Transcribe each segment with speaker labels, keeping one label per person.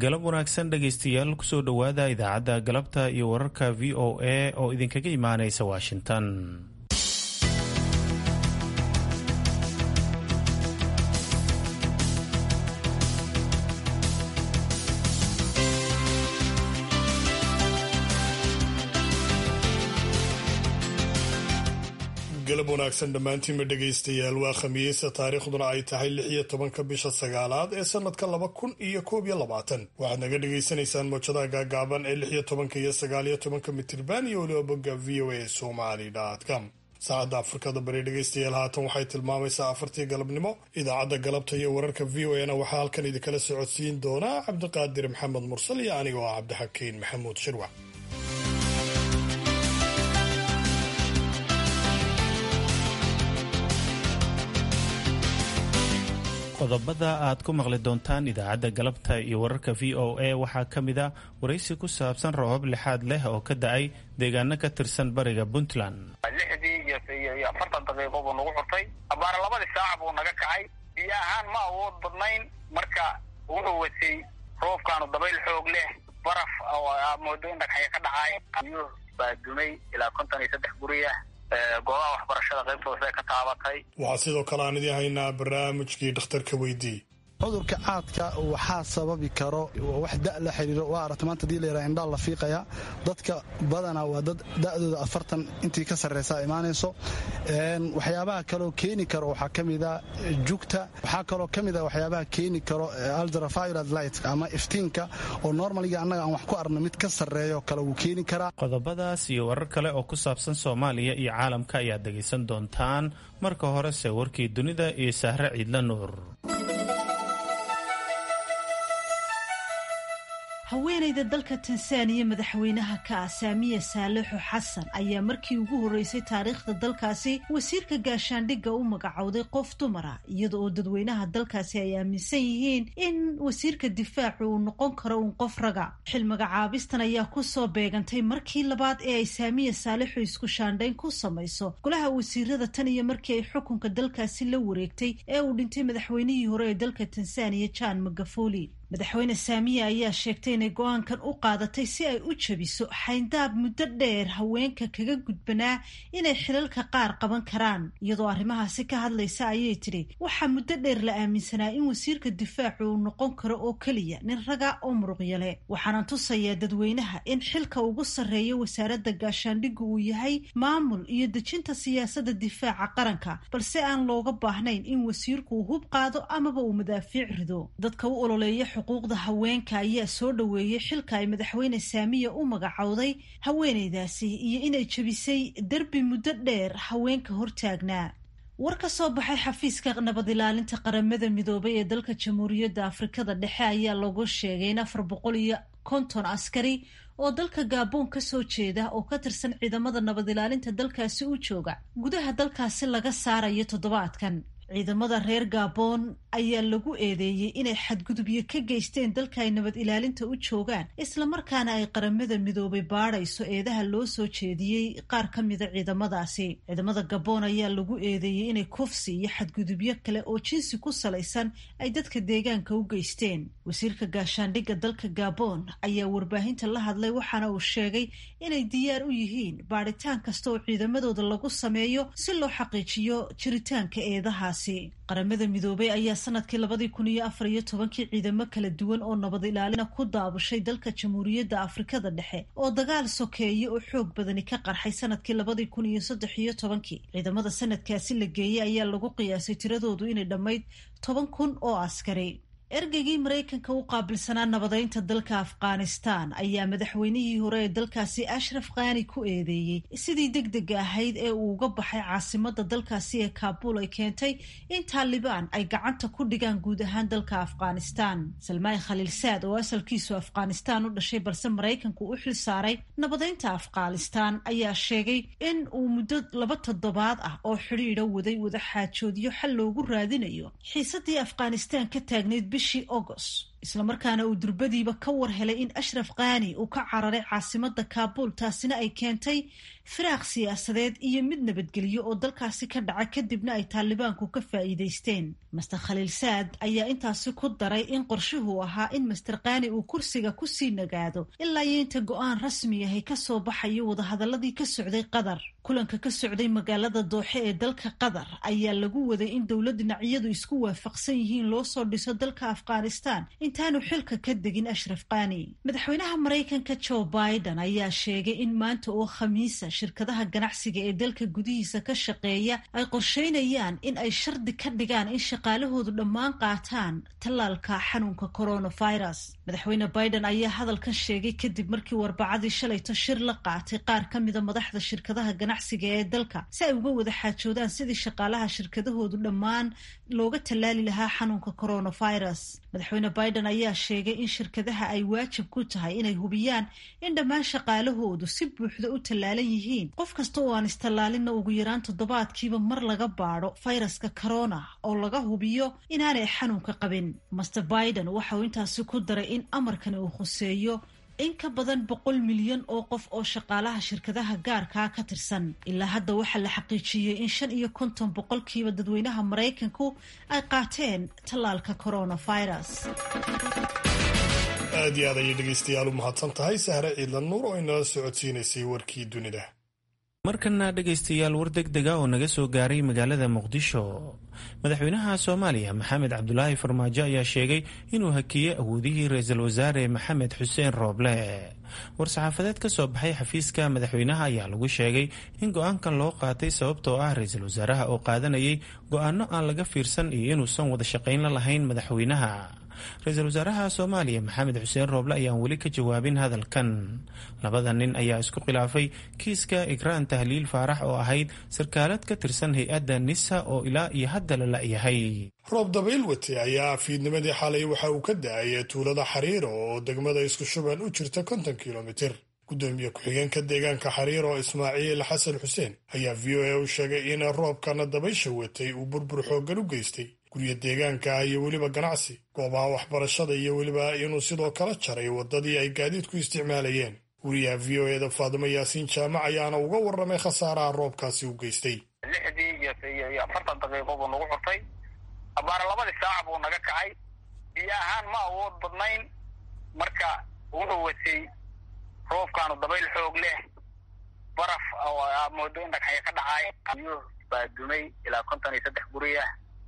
Speaker 1: galab wanaagsan dhegaystayaal kusoo dhowaada idaacadda galabta iyo wararka v o a oo idinkaga imaanaysa washington
Speaker 2: galab wanaagsan dhammaantiinma dhegaystayaal waa khamiisa taariikhduna ay tahay lix iyo tobanka bisha sagaalaad ee sanadka laba kun iyo koob iyo labaatan waxaad naga dhagaysanaysaan moojadaha gaagaaban ee lix iyo tobanka iyo sagaal iyo tobanka mitirban iyo weliba bogga v o a somali com saacadda afrikada bari dhegaystayaal haatan waxay tilmaamaysaa afartii galabnimo idaacadda galabta iyo wararka v o a na waxaa halkan idinkala socodsiin doonaa cabdiqaadir maxamed mursal iyo anigoo ah cabdixakiin maxamuud shirwac
Speaker 1: qodobada aad ku maqli doontaan idaacadda galabta iyo wararka v o a waxaa ka mid a waraysi ku saabsan roobab lixaad leh oo ka da-ay deegaano ka tirsan bariga puntland
Speaker 3: lixdii iyo afartan daqiiqo buu nagu xurtay abaara labadii saac buu naga kacay biyo ahaan ma awood badnayn marka wuxuu watay roobkaanu dabayl xoog leh baraf oo moodo in dhagxaya ka dhacay biyo baa dumay ilaa konton iyo saddex guriyah goobaha waxbarashada qaybtooda ka taabatay
Speaker 2: waxaa sidoo kale aan idiin haynaa barnaamijkii dhakhtarka weydii
Speaker 4: cudurka caadka waxaa sababi karo wax da la xiriiro waa aragta maanta hadii layidhaha indhaa la fiiqaya dadka badanaa waa dad da'dooda afartan intii ka sarraysa imaanayso waxyaabaha kaloo keeni karo waxaa ka mida jugta waxaa kaloo ka mida waxyaabaha keeni karo aldraviolad light ama iftiinka oo normaliga annaga aan wax ku arno mid ka sarreeyo kale wuu keeni karaa
Speaker 1: qodobadaas iyo warar kale oo ku saabsan soomaaliya iyo caalamka ayaad dhegaysan doontaan marka horese warkii dunida iyo sahre ciidla nuur
Speaker 5: haweenayda dalka tansaaniya madaxweynaha ka ah saamiya saalixo xasan ayaa markii ugu horreysay taariikhda dalkaasi wasiirka gaashaandhigga u magacowday qof dumara iyada oo dadweynaha dalkaasi ay aaminsan yihiin in wasiirka difaacu uu noqon karo uun qof raga xil magacaabistan ayaa kusoo beegantay markii labaad ee ay saamiya saalixo isku shaandhayn ku samayso golaha wasiirada tan iyo markii ay xukunka dalkaasi la wareegtay ee uu dhintay madaxweynihii hore ee dalka tansaaniya jan magafoli madaxweyne saamiya ayaa sheegtay inay go-aankan u qaadatay si ay u jebiso xayndaab muddo dheer haweenka kaga gudbanaa inay xilalka qaar qaban karaan iyadoo arrimahaasi ka hadlaysa ayay tidhi waxaa muddo dheer la aaminsanaa in wasiirka difaacu uu noqon karo oo keliya nin raga oo muruqyale waxaana tusayaa dadweynaha in xilka ugu sarreeya wasaaradda gaashaandhigga uu yahay maamul iyo dejinta siyaasadda difaaca qaranka balse aan looga baahnayn in wasiirku uu hub qaado amaba uu madaafiic rido dadka u ololeeya xuquuqda haweenka ayaa soo dhoweeyey xilka ay madaxweyne saamiya u magacowday haweenaydaasi iyo inay jebisay derbi muddo dheer haweenka hortaagnaa war ka soo baxay xafiiska nabad ilaalinta qaramada midoobay ee dalka jamhuuriyadda afrikada dhexe ayaa lagu sheegay in afar boqol iyo konton askari oo dalka gaaboon ka soo jeeda oo ka tirsan ciidamada nabad ilaalinta dalkaasi u jooga gudaha dalkaasi laga saarayo toddobaadkan ciidamada reer gaaboon ayaa lagu eedeeyey inay xadgudubyo ka geysteen dalka ay nabad ilaalinta u joogaan islamarkaana ay qaramada midoobay baadhayso eedaha loo soo jeediyey qaar ka mida ciidamadaasi ciidamada gaboon ayaa lagu eedeeyey inay kufsi iyo xadgudubyo kale oo jinsi ku salaysan ay dadka deegaanka u geysteen wasiirka gaashaandhigga dalka gaaboon ayaa warbaahinta la hadlay waxaana uu sheegay inay diyaar u yihiin baadhitaan kasta oo ciidamadooda lagu sameeyo si loo xaqiijiyo jiritaanka eedahaas qaramada midoobay ayaa sanadkii labadii kun iyo afar iyo tobankii ciidamo kala duwan oo nabad ilaalina ku daabushay dalka jamhuuriyadda afrikada dhexe oo dagaal sokeeye oo xoog badani ka qarxay sanadkii labadii kun iyo saddex iyo tobankii ciidamada sanadkaasi la geeyey ayaa lagu qiyaasay tiradoodu inay dhammayd toban kun oo askari ergeygii maraykanka u qaabilsanaa nabadeynta dalka afghanistan ayaa madaxweynihii hore ee dalkaasi ashraf khani ku eedeeyey sidii deg dega ahayd ee uu uga baxay caasimada dalkaasi ee kaabul ay keentay in taalibaan ay gacanta ku dhigaan guud ahaan dalka afghanistan salmaay khaliilsaad oo asalkiisu afghanistan u dhashay balse maraykanku u xil saaray nabadeynta afghanistan ayaa sheegay in uu muddo laba toddobaad ah oo xidhiidha waday wada xaajoodyo xal loogu raadinayo xiisadii afghanistan ka taagnayd bishii agost islamarkaana uu durbadiiba ka war helay in ashraf khani uu ka cararay caasimada kaabuul taasina ay keentay firaaq siyaasadeed iyo mid nabadgelyo oo dalkaasi ka dhaca kadibna ay taalibaanku ka faa'iidaysteen master khaliil saad ayaa intaasi ku daray in qorshuhu ahaa in master khani uu kursiga kusii nagaado ilaa iyo inta go-aan rasmi ahay kasoo baxayo wadahadaladii ka socday qatar kulanka ka socday magaalada dooxe ee dalka qatar ayaa lagu waday in dowlad dhinacyadu isku waafaqsan yihiin loo soo dhiso dalka afghanistan intaanu xilka ka degin ashraf khani madaxweynaha maraykanka joe biden ayaa sheegay in maanta oo khamiisa shirkadaha ganacsiga ee dalka gudihiisa ka shaqeeya ay qorsheynayaan in ay shardi ka dhigaan in shaqaalahoodu dhammaan qaataan tallaalka xanuunka coronavirus madaxweyne biden ayaa hadalkan sheegay kadib markii warbacadii shalayto shir la qaatay qaar ka mida madaxda shirkadaha ganacsiga ee dalka si ay uga wada xaajoodaan sidii shaqaalaha shirkadahoodu dhammaan looga tallaali lahaa xanuunka coronavirus madaxweyne biden ayaa sheegay in shirkadaha ay waajib ku tahay inay hubiyaan in dhammaan shaqaalahoodu si buuxda u tallaalan yihiin qof kasta oo aan istallaalinna ugu yaraan toddobaadkiiba mar laga baadho fayraska corona oo laga hubiyo inaanay xanuunka qabin master biden waxa uu intaasi ku daray in amarkani uu khuseeyo in ka badan boqol milyan oo qof oo shaqaalaha shirkadaha gaarkaa ka tirsan ilaa hadda waxaa la xaqiijiyey in shan iyo konton boqolkiiba dadweynaha maraykanku ay qaateen tallaalka coronavirus
Speaker 2: aad iyo aad ayay dhegaystayaal u mahadsan tahay sahre ciidlan nuur oo inala socodsiinaysay warkii dunida
Speaker 1: markana dhegaystayaal war deg dega oo naga soo gaaray magaalada muqdisho madaxweynaha soomaaliya maxamed cabdulaahi farmaajo ayaa sheegay inuu hakiyey awoodihii ra-iisul wasaare maxamed xuseen rooble war-saxaafadeed ka soo baxay xafiiska madaxweynaha ayaa lagu sheegay in go-aankan loo qaatay sababtoo ah ra-iisul wasaaraha oo qaadanayay go-aano aan laga fiirsan iyo inuusan wada shaqayn la lahayn madaxweynaha ra-iisul wasaaraha soomaaliya maxamed xuseen rooble ayaan weli ka jawaabin hadalkan labada nin ayaa isku khilaafay kiiska ikraan tahliil faarax oo ahayd sarkaalad ka tirsan hay-adda nisa oo ilaa iyo hadda la la-yahay
Speaker 2: roob dabayl wate ayaa fiidnimadii xalay waxa uu ka da-ay tuulada xariiro oo degmada isku shuban u jirta konton kilomitir gudoomiye ku-xigeenka deegaanka xariiro ismaaciil xasan xuseen ayaa v o a u sheegay in roobkana dabaysha watay uu burbur xooggan u geystay guryo deegaanka iyo weliba ganacsi goobaha waxbarashada iyo weliba inuu sidoo kala jaray waddadii ay gaadiidku isticmaalayeen wariyaha v o eda faadimo yaasiin jaamac ayaana uga warramay khasaaraha roobkaasi u geystay
Speaker 3: lixdii iyo afartan daqiiqo buu nagu xurtay abaara labadii saac buu naga kacay biyo ahaan ma awood badnayn marka wuxuu watay roobkaanu dabayl xoog leh baraf moodo in dhagxaya ka dhacay biyo baa dumay ilaa konton iyo saddex guriya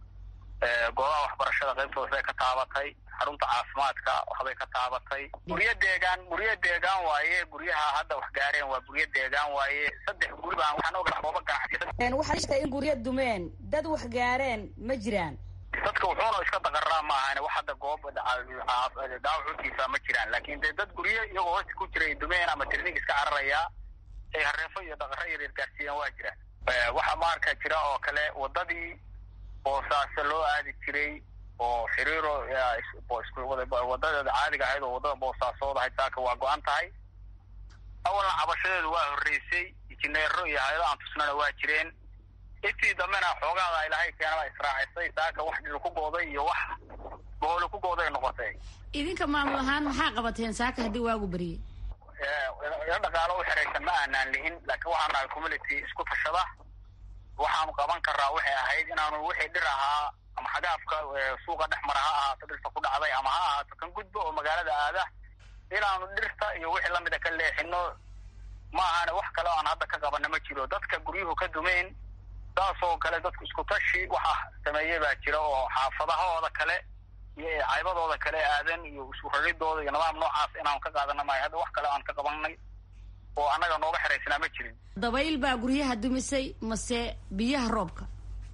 Speaker 3: goobaha waxbarashada qaybtooda bay ka taabatay xarunta caafimaadka waxbay ka taabatay guryo deegaan guryo deegaan waaye guryaha hadda wax gaareen waa guryo deegaan waaye saddex guri baan waxaan ogahay gooba ganacsi
Speaker 6: waxaad sheegtay in guryo dumeen dad wax gaareen ma jiraan
Speaker 3: dadka wuxuuna iska daqaraa ma ahane wax hadda goob dhaawacuutiisa ma jiraan laakiin dee dad guryo iyagoo hoosta ku jiray dumeen ama tirnig iska cararayaa ay hareefo iyo daqaro yaryar gaarsiiyaan waa jiraan waxa maarka jira oo kale wadadii boosaase loo aadi jiray oo xiriiro wadadeeda caadiga ahayd oo wadada boosaasood ahayd saaka waa go-an tahay awalna cabashadeedu waa horreysay injineero iyo hay-ado aan tusnana waa jireen intii dambena xoogaada ilaahay keenaba israacisay saaka wax dhil ku gooday iyo wax boholi ku gooday noqotay
Speaker 6: idinka maamul ahaan maxaa qabateen saaka haddii waagu beriyey
Speaker 3: ilo dhaqaalo u xeraysan ma aanaan lihin laakiin waxaan nahay community isku tashada waxaanu qaban karaa waxay ahayd inaanu wixii dhir ahaa ama xagaafka suuqa dhex mara ha ahaato dhirta ku dhacday ama ha ahaato kan gudba oo magaalada aada inaanu dhirta iyo wixii lamida ka leexino ma ahane wax kale o aan hadda ka qabana ma jiro dadka guryuhu ka dumeen saasoo kale dadku isku tashi waxa sameeyey baa jira oo xaafadahooda kale iyo caybadooda kale aadan iyo isku raridooda iyo nidaam noocaas inaanu ka qaadana maayo hadda wax kale aan ka qabanay oo annaga nooga xeraysnaa ma jirin
Speaker 6: dabayl baa guryaha dumisay mase biyaha roobka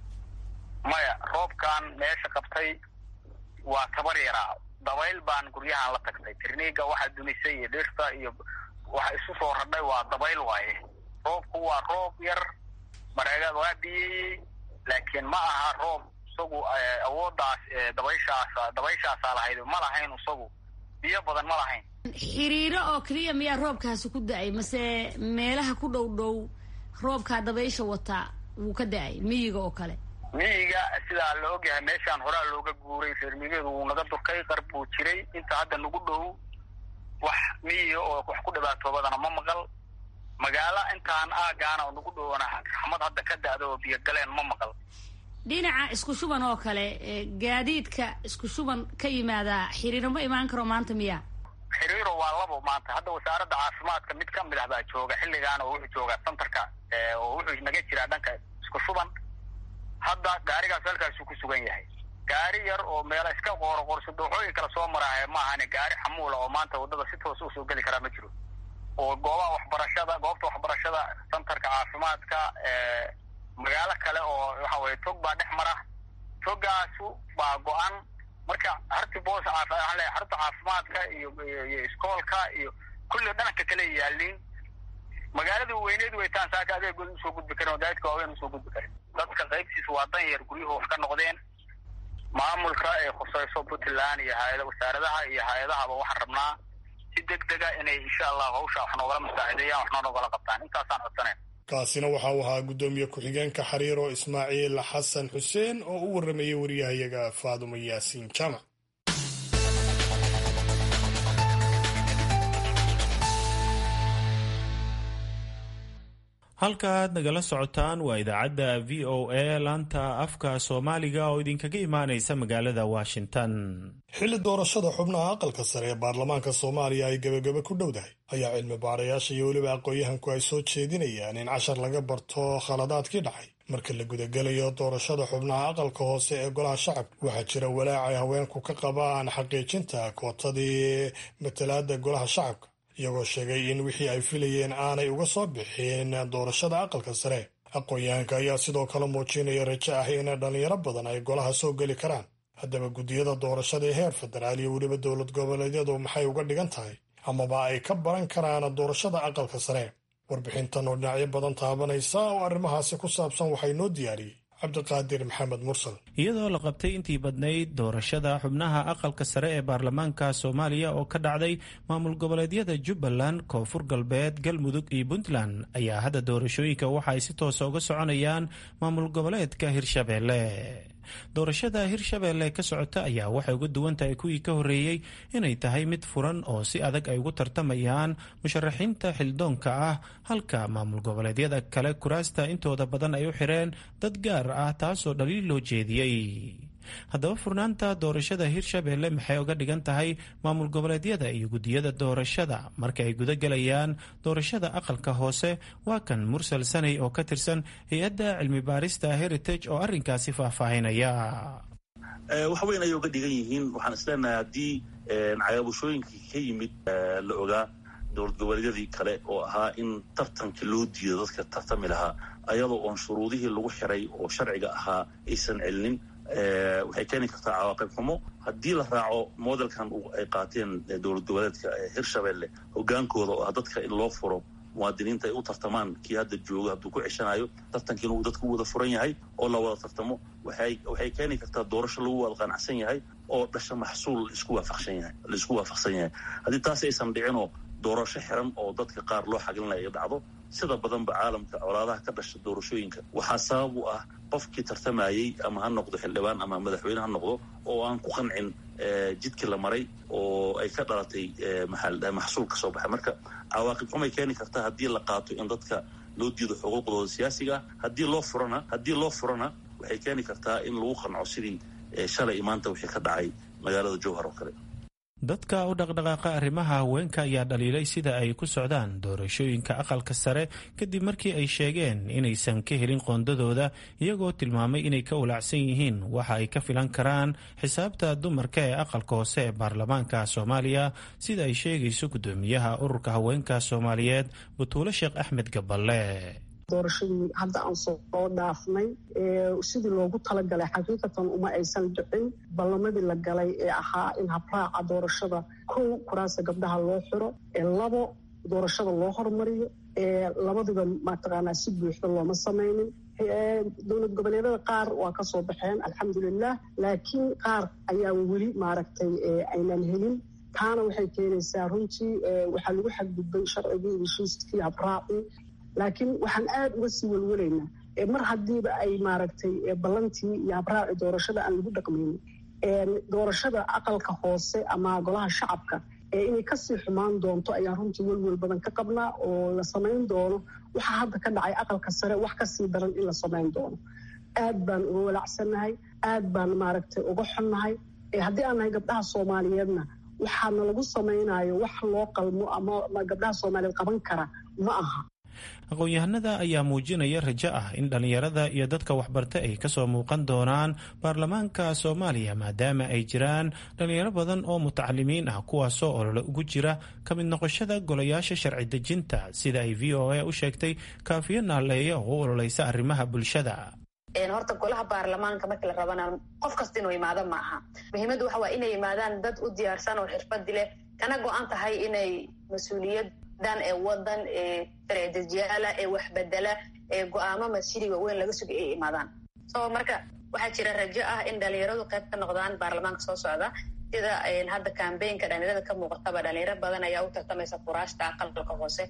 Speaker 3: maya roobkan meesha qabtay waa tabar yaraa dabayl baan guryahan la tagtay tirniiga waxa dumisay iyo dhirta iyo waxa isu soo radhay waa dabayl waaye roobku waa roob yar mareegaad waa biyeeyey laakiin ma aha roob isagu awooddaas dabayshaas dabayshaasaa lahayd ma lahayn isagu biyo badan ma lahayn
Speaker 6: xiriiro oo keliya miyaa roobkaasi ku da-ay mase meelaha ku dhow dhow roobkaa dabaysha wataa wuu ka da-ay miyiga oo kale
Speaker 3: miyiga sidaa la ogyahay meeshaan horaa looga guuray reer miyigeedu wuu naga durkay qar buu jiray inta hadda nagu dhow wax miyiga oo wax ku dhibaatoobadana ma maqal magaalo intaan aagaana oo nagu dhowna raxmad hadda ka da-da oo biyo galeen ma maqal
Speaker 6: dhinaca isku shuban oo kale gaadiidka isku shuban ka yimaada xiriiro ma imaan karo maanta miya
Speaker 3: xiriiro waa labo maanta hadda wasaaradda caafimaadka mid ka mid ah baa jooga xilligaan oo wuxuu joogaa centerka oo wuxuu naga jiraa dhanka isku shuban hadda gaarigaas halkaasuu ku sugan yahay gaari yar oo meela iska qooro qorso dooxooyin kala soo maraahe maahane gaari xamuula oo maanta waddada si toos usoo geli karaa ma jiro oo goobaha waxbarashada goobta waxbarashada centerka caafimaadka magaalo kale oo waxa weye tog baa dhex mara togaasu baa go-an marka harti boos le harta caafimaadka iyo iyo iskoolka iyo kulli dhananka kale yaaliin magaalada weyneed weytaan saaka adeegood usoo gudbi karin oo daadka waaweyn usoo gudbi karin dadka qaybtiisa waa dan yar guryuhu wax ka noqdeen maamulka ay khusayso puntland iyo hay-ada wasaaradaha iyo hay-adahaba waxaan rabnaa si deg dega inay insha allah hawsha wax noogala masaacideeyaan waxna noogala qabtaan intaasaan codsaneyn
Speaker 2: kaasina waxa uu ahaa guddoomiye ku-xigeenka xariiro ismaaciil xasan xuseen oo u warramayay wariyahayaga faadumo yaasiin jaamac
Speaker 1: halka aad nagala socotaan waa idaacadda v o a laanta afka soomaaliga oo idinkaga imaanaysa magaalada washington
Speaker 2: xilli doorashada xubnaha aqalka sare ee baarlamaanka soomaaliya ay gebagaba ku dhowdahay ayaa cilmi baarayaasha iyo weliba aqoon-yahanku ay soo jeedinayaan in cashar laga barto khaladaadkii dhacay marka la gudagelayo doorashada xubnaha aqalka hoose ee golaha shacabka waxaa jira walaac ay haweenku ka qabaan xaqiijinta kootadii matalaada golaha shacabka iyagoo sheegay in wixii ay filayeen aanay uga soo bixin doorashada aqalka sare aqoon-yahanka ayaa sidoo kale muujinaya rajo ah in dhallinyaro badan ay golaha soo geli karaan haddaba guddiyada doorashada ee heer federaal iyo weliba dowlad goboleedyadu maxay uga dhigan tahay amaba ay ka baran karaan doorashada aqalka sare warbixintan oo dhinacyo badan taabanaysa oo arrimahaasi ku saabsan waxay noo diyaariyey cabdiqaadir maxamed mursal
Speaker 1: iyadoo la qabtay intii badnayd doorashada xubnaha aqalka sare ee baarlamaanka soomaaliya oo ka dhacday maamul goboleedyada jubbaland koonfur galbeed galmudug iyo puntland ayaa hadda doorashooyinka waxa ay si toosa uga soconayaan maamul goboleedka hirshabeelle doorashada hirshabeelle ka socota ayaa waxay uga duwan tahay kuwii ka horreeyey inay tahay mid furan oo si adag ay ugu tartamayaan musharaxiinta xildoonka ah halka maamul goboleedyada kale kuraasta intooda badan ay u xireen dad gaar ah taasoo dhaliil loo jeediyey haddaba furnaanta doorashada hirshabeelle maxay uga dhigan tahay maamul goboleedyada iyo guddiyada doorashada marka ay guda gelayaan doorashada aqalka hoose waa kan mursal sanay oo ka tirsan hay-adda cilmi baarista heritage oo arrinkaasi faahfaahinaya
Speaker 7: wax weyn ayay uga dhigan yihiin waxaan isleenahay haddii cagaabushooyinkii ka yimid la ogaa dowlad goboleedyadii kale oo ahaa in tartanka loo diido dadka tartami lahaa ayadoo oon shuruudihii lagu xiray oo sharciga ahaa aysan celinin waxay keeni kartaa cawaaqib xumo haddii la raaco modelkan ay qaateen dowlad goboleedka hirshabelle hogaankooda oo ah dadka in loo furo muwaadiniinta ay u tartamaan kii hadda jooga hadduu ku ceshanayo tartankiina uu dadku wada furan yahay oo la wada tartamo waxay keeni kartaa doorasho lagu wada qanacsan yahay oo dhasha maxsuul laisku waafaqsan yahay laisku waafaqsan yahay haddii taas aysan dhicinoo doorasho xiran oo dadka qaar loo xaglinayo ay dhacdo sida badanba caalamka colaadaha ka dhasha doorashooyinka waxaa sabab u ah qofkii tartamayey ama ha noqdo xildhibaan ama madaxweyne ha noqdo oo aan ku qancin jidkii la maray oo ay ka dhalatay maxsuul ka soo baxay marka cawaaqib xumay keeni kartaa haddii la qaato in dadka loo diido xuquuqdooda siyaasiga ah haddii loo furana haddii loo furana waxay keeni kartaa in lagu qanco sidii shalay maanta wixii ka dhacay magaalada jowhar oo kale
Speaker 1: dadka u dhaqdhaqaaqa arrimaha haweenka ayaa dhaliilay sida ay ku socdaan doorashooyinka aqalka sare kadib markii ay sheegeen inaysan ka helin qoondadooda iyagoo tilmaamay inay ka walaacsan yihiin waxa ay ka filan karaan xisaabta dumarka ee aqalka hoose ee baarlamaanka soomaaliya sida ay sheegayso guddoomiyaha ururka haweenka soomaaliyeed butuulo sheekh axmed gaballe
Speaker 8: doorashadii hadda aan soo dhaafnay sidii loogu talagalay xaqiiqatan uma aysan dhicin ballamadii la galay ee ahaa in habraaca doorashada kow kuraasta gabdhaha loo xiro ee labo doorashada loo hormariyo ee labadiba mataqaanaa si buuxda looma samaynin dowlad goboleedyada qaar waa ka soo baxeen alxamdulilah laakiin qaar ayaa weli maaragtay aynan helin taana waxay keenaysaa runtii waxaa lagu xadgudbay sharcigii heshiiskii habraacii laakiin waxaan aada uga sii welwelaynaa mar haddiiba ay maaragtay ballantii iyo habraaci doorashada aan lagu dhaqmaynin doorashada aqalka hoose ama golaha shacabka inay kasii xumaan doonto ayaan runtii welwel badan ka qabnaa oo la samayn doono waxaa hadda ka dhacay aqalka sare wax kasii daran in la samayn doono aad baan uga walacsannahay aad baan maaragtay uga xunnahay haddii aan nahay gabdhaha soomaaliyeedna waxaana lagu samaynayo wax loo qalmo ama gabdhaha soomaaliyeed qaban kara ma aha
Speaker 1: aqoon-yahanada ayaa muujinaya rajo ah in dhallinyarada iyo dadka waxbarta ay kasoo muuqan doonaan baarlamaanka soomaaliya maadaama ay jiraan dhallinyaro badan oo mutacalimiin ah kuwaasoo olole ugu jira ka mid noqoshada golayaasha sharci dejinta sida ay v o a u sheegtay kaafiyo naaleeya oo u ololeysa arrimaha bulshada
Speaker 9: horta golaha baarlamaanka markii la rabana qof kasta inuu imaado ma aha muhiimaddu waxa waa inay yimaadaan dad u diyaarsan oo xirfadi leh kana go-an tahay inay mas-uuliyadan ee wadan ee sharcidejiyaala ee waxbedela ee go-aamo masjidi waaweyn laga sugay ay imaadaan so marka waxaa jira rajo ah in dhalinyaradu qayb ka noqdaan baarlamaanka soo socda sida hadda cambaynka dhalinyarada ka muuqataba dhalinyaro badan ayaa u tartamaysa furaashta aqalka hoose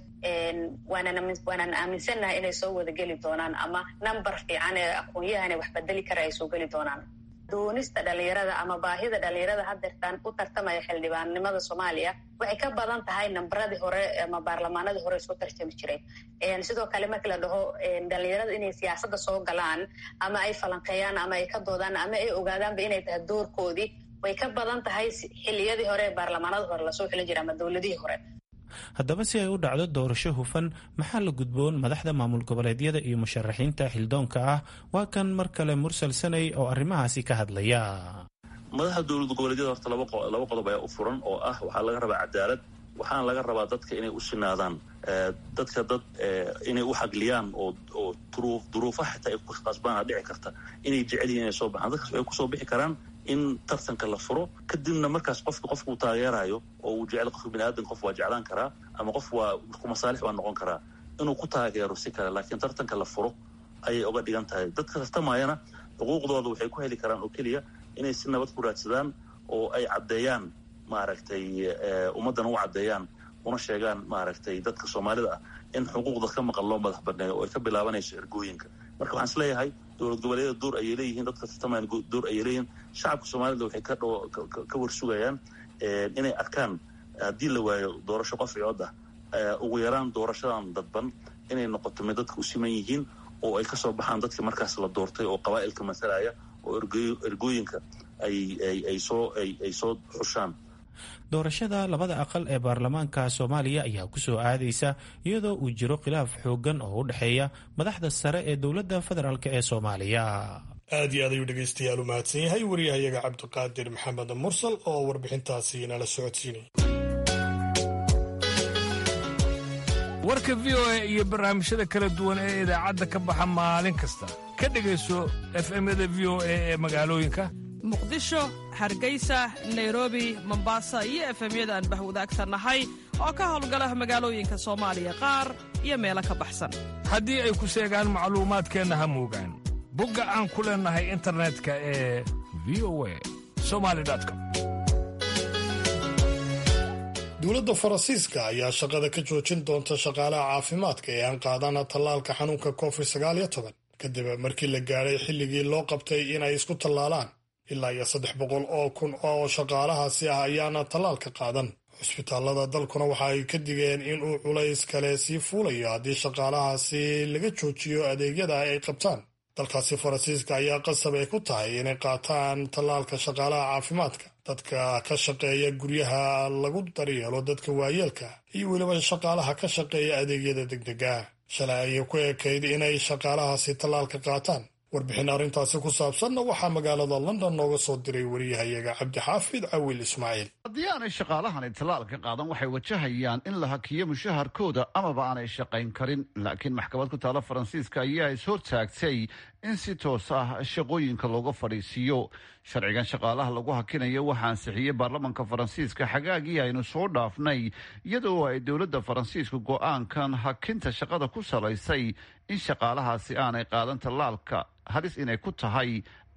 Speaker 9: waanaan aaminsannahay inay soo wada geli doonaan ama number fiican ee aqoon-yahan ee waxbedeli kara ay soo geli doonaan doonista dhalinyarada ama baahida dhalinyarada hadeertaan u tartamaya xildhibaannimada soomaaliya waxay ka badan tahay nambaradii hore ama baarlamaanadii hore soo tartami jiray sidoo kale markii la dhaho dhalinyarada inay siyaasadda soo galaan ama ay falanqeeyaan ama ay ka doodaan ama ay ogaadaanba inay tahay doorkoodii way ka badan tahay xiliyadii hore ee baarlamaanada hore lasoo xilin jiray ama dowladihii hore
Speaker 1: haddaba si ay u dhacdo doorasho hufan maxaa la gudboon madaxda maamul goboleedyada iyo musharaxiinta xildoonka ah waa kan mar kale mursal sanay oo arrimahaasi ka hadlaya
Speaker 7: madaxda dowlad goboleedyada horta laba qodob ayaa u furan oo ah waxaa laga rabaa cadaalad waxaana laga rabaa dadka inay u sinaadaan dadka dad inay u xagliyaan oo duruufaha xitaa ay ku qasbaana dhici karta inay jecel yihin inay soo baxaan dadkaas waxay kusoo bixi karaan in tartanka la furo kadibna markaas qofka qofka uu taageerayo oo uu jecel qofka bini aadan qof waa jeclaan karaa ama qof waa ku masaalix waa noqon karaa inuu ku taageero si kale laakiin tartanka la furo ayay uga dhigan tahay dadka tartamayana xuquuqdooda waxay ku heli karaan oo keliya inay si nabad ku raadsadaan oo ay caddeeyaan maaragtay ummaddana u caddeeyaan una sheegaan maaragtay dadka soomaalida ah in xuquuqda ka maqan loo madax banneeyo oo ay ka bilaabanayso ergooyinka marka waxaan isleeyahay dowlad goboleedyada door ayay leeyihiin dadka tartamaan door ayay leeyihiin shacabka soomaalida waxay ka dh ka warsugayaan inay arkaan haddii la waayo doorasho qof cood ah ugu yaraan doorashadan dadban inay noqoto mid dadka u siman yihiin oo ay kasoo baxaan dadka markaas la doortay oo qabaa'ilka masalaya oo ergooyinka ay soo ay soo xushaan
Speaker 1: doorashada labada aqal ee baarlamaanka soomaaliya ayaa kusoo aadaysa iyadoo uu jiro khilaaf xooggan oo u dhexeeya madaxda sare ee dowladda federaalk ee soomaaliya
Speaker 2: aad iyo aad ayuu dhegaystayaal u mahadsan yahay waryahayaga cabdiqaadir maxamed mursal oo warbixintaasi nala socodsiinay
Speaker 10: warka v o a iyo barnaamijyada kala duwan ee idaacadda ka baxa maalin kasta ka dhegayso efemyada v o a ee magaalooyinka
Speaker 11: muqdisho hargeysa nairobi mombasa iyo efemyada aan bahwadaagsannahay oo ka howlgala magaalooyinka soomaaliya qaar iyo meelo ka baxsan
Speaker 10: haddii ay ku seegaan macluumaadkeenna ha moogaan bogga aan ku leennahay internetka ee v o a somali com
Speaker 2: dowladda faransiiska ayaa shaqada ka joojin doonta shaqaalaha caafimaadka ee aan qaadana tallaalka xanuunka covid sagaal iyo toban kadib markii la gaadhay xilligii loo qabtay inay isku tallaalaan ilaa iyo saddex boqol oo kun oo shaqaalahaasi ah ayaana tallaalka qaadan cusbitaallada dalkuna waxa ay ka digeen in uu culays kale sii fuulayo haddii shaqaalahaasi laga joojiyo adeegyada ay qabtaan dalkaasi faransiiska ayaa qasab ay ku tahay inay qaataan tallaalka shaqaalaha caafimaadka dadka ka shaqeeya guryaha lagu daryeelo dadka waayeelka iyo weliba shaqaalaha ka shaqeeya adeegyada degdega shalay ayay ku ekayd inay shaqaalahaasi tallaalka qaataan warbixin arrintaasi ku saabsanna waxaa magaalada london nooga soo diray wariyahayaga cabdixaafid cawil ismaaciil
Speaker 12: haddii aanay shaqaalahani tallaalka qaadan waxay wajahayaan in la hakiyo mushaharkooda amaba aanay shaqayn karin laakiin maxkamad ku taala faransiiska ayaa ishortaagtay in si toos ah shaqooyinka looga fadhiisiiyo sharcigan shaqaalaha lagu hakinayo waxaa ansixiyey baarlamanka faransiiska xagaagii aynu soo dhaafnay iyadoo ay dowladda faransiisku go-aankan hakinta shaqada ku salaysay in shaqaalahaasi aanay qaadan tallaalka halis inay ku tahay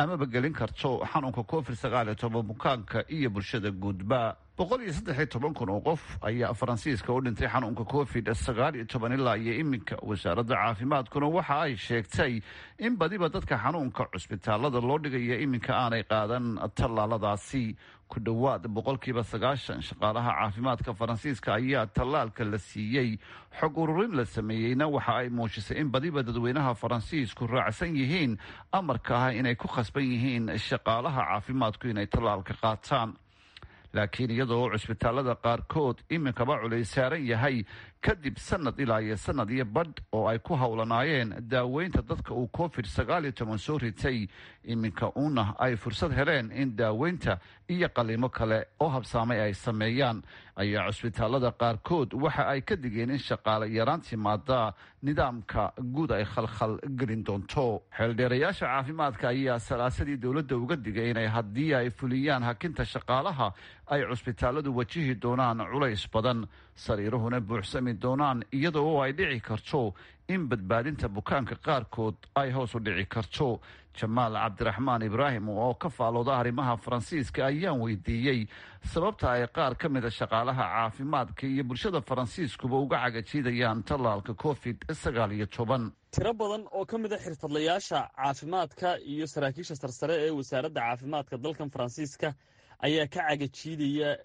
Speaker 12: amaba gelin karto xanuunka covid sagaal iyo toban bukaanka iyo bulshada guudba boqol iyo saddex iyo toban kun oo qof ayaa faransiiska u dhintay xanuunka covid sagaal iyo toban ilaa iyo iminka wasaaradda caafimaadkuna waxa ay sheegtay in badiba dadka xanuunka cusbitaalada loo dhigaya iminka aanay qaadan tallaaladaasi ku dhowaad boqolkiiba sagaashan shaqaalaha caafimaadka faransiiska ayaa tallaalka la siiyey xog ururin la sameeyeyna waxa ay muujisay in badiba dadweynaha faransiisku raacsan yihiin amarka ah inay ku khasban yihiin shaqaalaha caafimaadku inay tallaalka qaataan laakiin iyadoo cusbitaalada qaarkood iminkaba culays saaran yahay kadib sanad ilaa iyo sanad iyo badh oo ay ku howlanaayeen daaweynta dadka uu covid sagaal iyo toban soo ritay iminka uuna ay fursad heleen in daaweynta iyo qalimo kale oo habsaamay ay sameeyaan ayaa cusbitaalada qaarkood waxa ay ka digeen in shaqaale yaraan timaada nidaamka guud ay khalkhal gelin doonto xeeldheerayaasha caafimaadka ayaa salaasadii dowladda uga digay inay haddii ay fuliyaan hakinta shaqaalaha ay cusbitaaladu wajihi doonaan culays badan sariiruhuna buuxsami doonaan iyada oo ay dhici karto in badbaadinta bukaanka qaarkood ay hoos u dhici karto jamaal cabdiraxmaan ibraahim oo ka faalooda arrimaha faransiiska ayaan weydiiyey sababta ay qaar ka mida shaqaalaha caafimaadka iyo bulshada faransiiskuba uga cagajiidayaan tallaalka covid sagaal iyo toban
Speaker 13: tiro badan oo ka mid a xirfadlayaasha caafimaadka iyo saraakiisha sarsare ee wasaaradda caafimaadka dalkan faransiiska ayaa ka cagajiidaya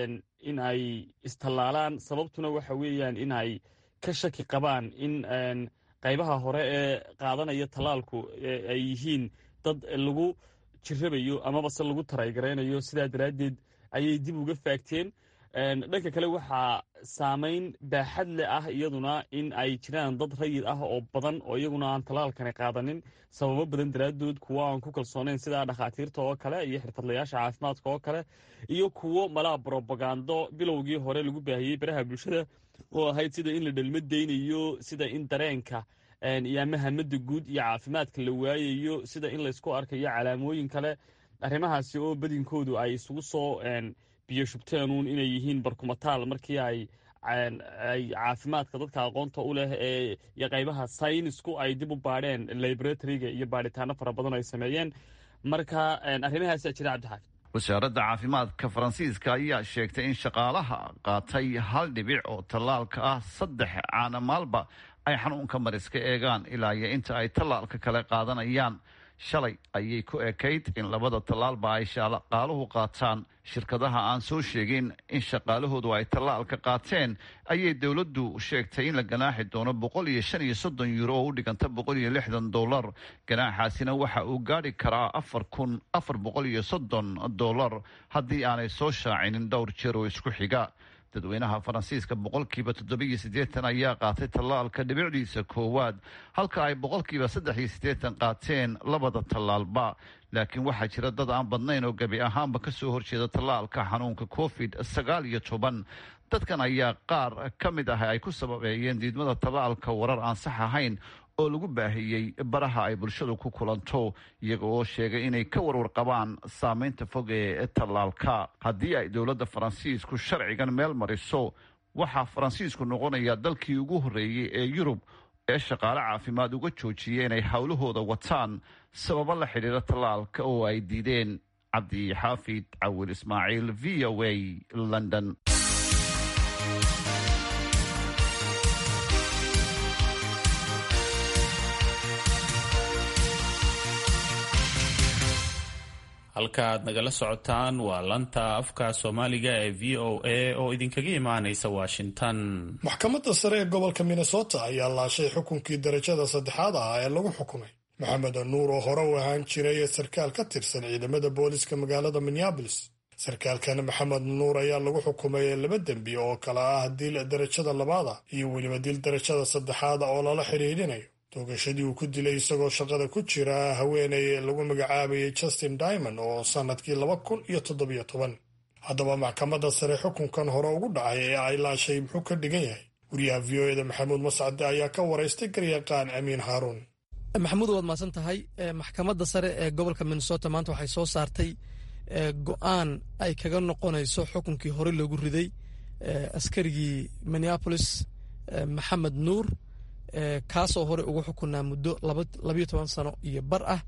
Speaker 13: in ay istallaalaan sababtuna waxa weeyaan in ay ka shaki qabaan in qaybaha hore ee qaadanaya tallaalku ay yihiin dad lagu jirabayo amabase lagu taraygaraynayo sidaa daraaddeed ayay dib uga faagteen dhanka kale waxaa saamayn baaxad le ah iyaduna in ay jiraan dad rayid ah oo badan oo iyaguna aan tallaalkani qaadanin sababo badan daraaddood kuwo aan ku kalsoonayn sida dhakhaatiirta oo kale iyo xirfadlayaasha caafimaadka oo kale iyo kuwo malaa brobagando bilowgii hore lagu baahiyey baraha bulshada oo ahayd sida in la dhalma daynayo sida in dareenka iyo ama hamada guud iyo caafimaadka la waayayo sida in laysku arkayo calaamooyin kale arrimahaasi oo badinkoodu ay isugu soo biyo shubteenuun inay yihiin barkumataal markii ay ay caafimaadka dadka aqoonta u leh ee iyo qaybaha saynisku ay dib u baadheen laboratoryga iyo baadhitaano fara badan ay sameeyeen marka arrimahaasaa jira cabdixaafid
Speaker 12: wasaaradda caafimaadka faransiiska ayaa sheegtay in shaqaalaha qaatay hal dhibic oo tallaalka ah saddex caana maalba ay xanuunka mariska eegaan ilaa iyo inta ay tallaalka kale qaadanayaan shalay ayay ku ekayd in labada tallaalba ay shaqaaluhu qaataan shirkadaha aan soo sheegin in shaqaalahoodu ay tallaalka qaateen ayay dowladdu sheegtay in la ganaaxi doono boqol iyo shan iyo soddon yuuro oo u dhiganta boqol iyo lixdan dollar ganaaxaasina waxa uu gaadhi karaa afar kun afar boqol iyo soddon dollar haddii aanay soo shaacinin dhowr jeer oo isku xiga dadweynaha faransiiska boqolkiiba toddobiyo siddeetan ayaa qaatay tallaalka dhibicdiisa koowaad halka ay boqolkiiba saddex iyo siddeetan qaateen labada tallaalba laakiin waxaa jira dad aan badnayn oo gebi ahaanba ka soo horjeeda tallaalka xanuunka covid sagaal iyo toban dadkan ayaa qaar ka mid ah ay ku sababeeyeen diidmada tallaalka warar aan sax ahayn oo lagu baahiyey baraha ay bulshadu ku kulanto iyaga oo sheegay inay ka warwar qabaan saameynta fog ee tallaalka haddii ay dowladda faransiisku sharcigan meel mariso waxaa faransiisku noqonaya dalkii ugu horreeyey ee yurub ee shaqaale caafimaad uga joojiyay inay howlahooda wataan sababo la xidhiira tallaalka oo ay diideen cabdi xaafid cawil ismaaciil v o a london
Speaker 1: halka aad nagala socotaan waa lanta afka soomaaliga ee v o a oo idinkaga imaanaysa washington
Speaker 2: maxkamadda sare ee gobolka minnesota ayaa laashay xukunkii darajada saddexaad ah ee lagu xukumay maxamed nuur oo hore u ahaan jiray sarkaal ka tirsan ciidamada booliska magaalada minneabolis sarkaalkan maxamed nuur ayaa lagu xukumay laba dembi oo kale ah dil darajada labaada iyo weliba dil darajada saddexaada oo lala xidhiidhinayo toogashadii uu ku dilay isagoo shaqada ku jira haweenay lagu magacaabayay justin dimond oo sannadkii laba kun iyo toddobiyo toban haddaba maxkamadda sare xukunkan hore ugu dhacay ee ay laashay muxuu ka dhigan yahay wariyaha v o eda maxamuud mascade ayaa ka waraystay garyaqaan amiin haaruun
Speaker 14: maxamuud waad mahadsan tahay maxkamadda sare ee gobolka minnesota maanta waxay soo saartay go-aan ay kaga noqonayso xukunkii hore loogu riday askarigii minneapolis maxamed nuur kaasoo hore ugu xukunaa muddo labayo toban sano iyo bar ah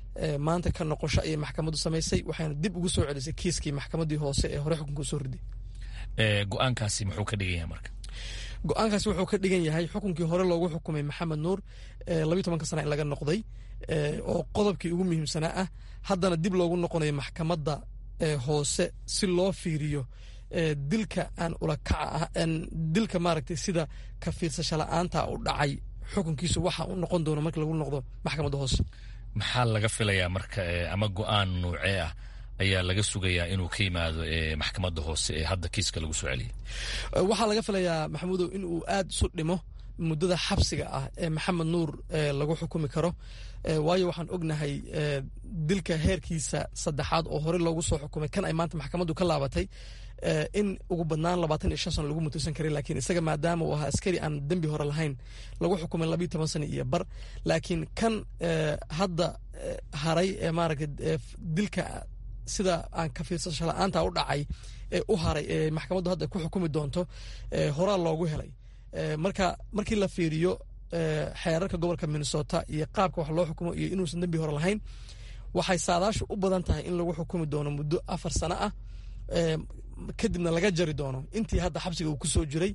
Speaker 14: maanta ka noqosho ayay maxkamaddu samaysay waxayna dib ugu soo celisay kiiskii maxkamaddii hoose ee hore xukunka usoo riday
Speaker 15: go-aankaasi muxuu ka dhigan yahay marka
Speaker 14: go-aankaasi wuxuu ka dhigan yahay xukunkii hore loogu xukumay maxamed nuur labiyo tobanka sana in laga noqday oo qodobkii ugu muhiimsanaa ah haddana dib loogu noqonayo maxkamadda hoose si loo fiiriyo dilka aan ulakaca ah dilka maaragtay sida ka fiirsasho la-aanta u dhacay xukunkiisu waxa uu noqon doono marka lagu noqdo maxkamadda hoose
Speaker 15: maxaa laga filayaa marka ama go-aan nuucee ah ayaa laga sugayaa inuu ka yimaado maxkamadda hoose ee hadda kiiska lagu soo celiyay
Speaker 14: waxaa laga filayaa maxamuudow in uu aad isu dhimo muddada xabsiga ah ee maxamed nuur lagu xukumi karo waayo waxaan ognahay dilka heerkiisa saddexaad oo hore loogu soo xukumay kan ay maanta maxkamaddu ka laabatay in ugu badnaan labaatan iyo shan sano lagu mutaysan karay laakiin isaga maadaama uu ahaa askari aan dembi hore lahayn lagu xukumay labiyo toban sano iyo bar laakiin kan hadda haray ee maaragtay dilka sida aan ka fiirsasho la-aanta u dhacay ee u haray ee maxkamaddu hadda ku xukumi doonto horaa loogu helay marka markii la fiiriyo xeerarka gobolka minnesota iyo qaabka wax loo xukumo iyo inuusan dembi hore lahayn waxay saadaashu u badan tahay in lagu xukumi doono muddo afar sano ah kadibna laga jari doono intii hadda xabsiga uu kusoo jiray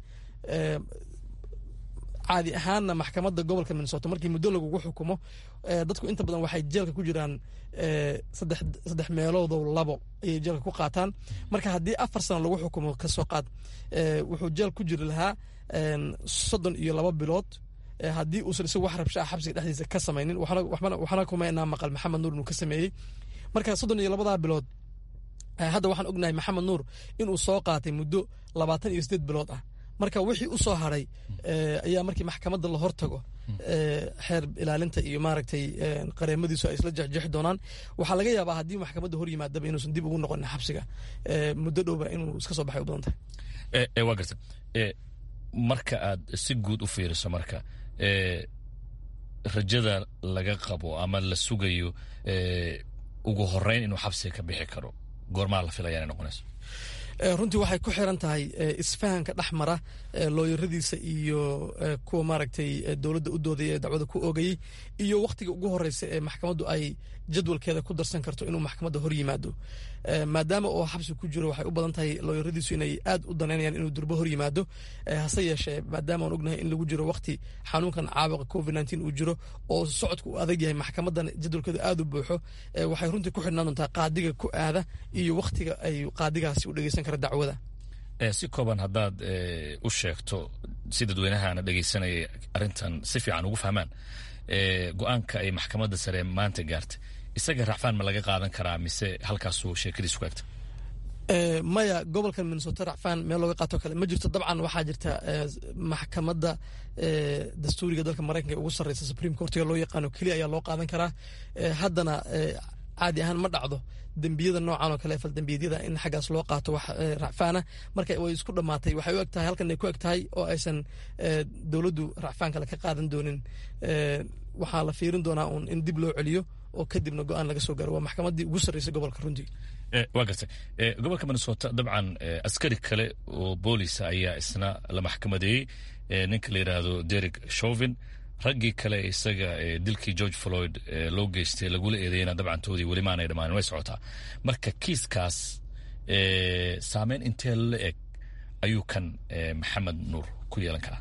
Speaker 14: caadi ahaanna maxkamadda gobolka minnesota markii muddo lagugu xukumo dadku inta badan waxay jeelka ku jiraan saddex meeloodo labo ayay jeelka ku qaataan marka haddii afar sano lagu xukumo kasoo qaad wuxuu jeel ku jiri lahaa soddon iyo laba bilood haddii uusan isagu wax rabshaa xabsiga dhexdiisa ka samaynin waxna kumaynaa maqal maxamed nuur inuu ka sameeyey marka soddon iyo labadaa bilood hadda waxaan ognahay maxamed nuur inuu soo qaatay muddo labaatan iyo sideed bilood ah marka wixii u soo haray ayaa markii maxkamadda la hortago xeer ilaalinta iyo maaragtay qareemadiisu ay isla jexjeexi doonaan waxaa laga yaabaa haddii maxkamadda hor yimaadaba inuusan dib ugu noqonin xabsiga muddo dhowba inuu iska soo baxay u badan tahay
Speaker 15: waa garta marka aad si guud u fiiriso marka rajada laga qabo ama la sugayo ugu horeyn inuu xabsiga ka bixi karo goormaa la filaya inay noqonayso
Speaker 14: runtii waxay ku xiran tahay isfahanka dhex mara looyaradiisa iyo kuwa maaragtay dowladda u doodaya ee dacwada ku oogayey iyo wakhtiga ugu horeysa ee maxkamaddu ay jadwalkeeda ku darsan karto inuu maxkamadda hor yimaado maadaama oo xabsi ku jiro waxay u badan tahay looyaradiisu inay aad u danaynayaan inuu durbo hor yimaado hase yeeshee maadaama aan ognahay in lagu jiro wakhti xanuunkan caabuqa covid nteen uu jiro oo socodku uu adag yahay maxkamaddan jadwalkeedu aad u buuxo waxay runtii ku xidhnaan doontaa qaadiga ku aada iyo wakhtiga ay qaadigaasi u dhegeysan kara dacwada
Speaker 15: si kooban haddaad u sheegto si dadweynahaana dhegeysanaya arrintan si fiican ugu fahmaan go-aanka ay maxkamadda sare maanta gaartay isaga racfaan ma laga qaadan karaa mise halkaasuu sheekadiisu ku egta
Speaker 14: maya gobolka minnesota racfaan meel looga qaato kale ma jirto dabcan waxaa jirta maxkamadda dastuuriga dalka maraykanka ugu sarreysa supreme courtiga loo yaqaano keliya ayaa loo qaadan karaa haddana caadi ahaan ma dhacdo dembiyada noocan oo kale faldembiyeedyada in xaggaas loo qaato wax racfaana marka way isku dhammaatay waxay u eg tahay halkan ay ku eg tahay oo aysan dowladdu racfaan kale ka qaadan doonin waxaa la fiirin doonaa uun in dib loo celiyo oo kadibna go-aan laga soo gaaro waa maxkamaddii ugu sarreysay gobolka runtii
Speaker 15: waa gartay gobolka minnesota dabcan askari kale oo boolisa ayaa isna la maxkamadeeyey ninka la yidhaahdo derek shovin raggii kale isaga dilkii george floyd loo geystay lagula eedeeyena dabcantoodii weli maanay dhammaanin way socotaa marka kiiskaas saameyn intee la eg ayuu kan maxamed nuur ku yeelan karaa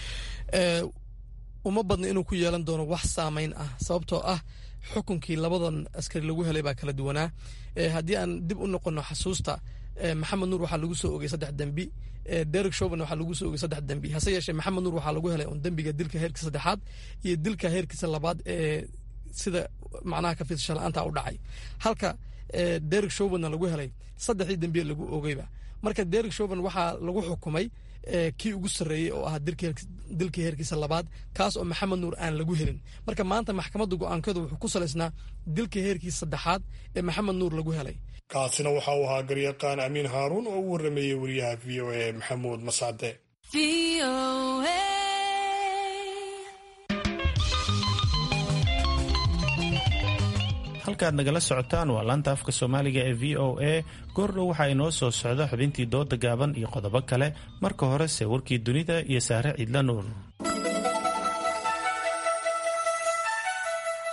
Speaker 14: uma badna inuu ku yeelan doono wax saameyn ah sababtoo ah xukunkii labadan askari lagu helay baa kala duwanaa haddii aan dib u noqono xasuusta maxamed nuur waxaa lagu soo ogay saddex dembi derek shoven waxaa lagu soo ogay saddex dembi hase yeeshee maxamed nuur waxaa lagu helay un dembiga dilka heerkiisa saddexaad iyo dilka heerkiisa labaad ee sida macnaha ka fiirsasho la-aanta u dhacay halka derek shovenna lagu helay saddexdii dembiye lagu ogeyba marka derek shoven waxaa lagu xukumay kii ugu sarreeyey oo ahaa dilkii heerkiisa labaad kaas oo maxamed nuur aan lagu helin marka maanta maxkamadda go-aankeedu wuxuu ku salaysnaa dilkii heerkiisa saddexaad ee maxamed nuur lagu helay
Speaker 2: kaasina waxa uu ahaa garyaqaan amiin haaruun oo u warrameeyey wariyaha v o a maxamuud mascade
Speaker 1: halkaad nagala socotaan waa laanta afka soomaaliga ee v o a goordhow waxaa inoo soo socda xubintii dooda gaaban iyo qodobo kale marka horese warkii dunida iyo saare ciidla nuur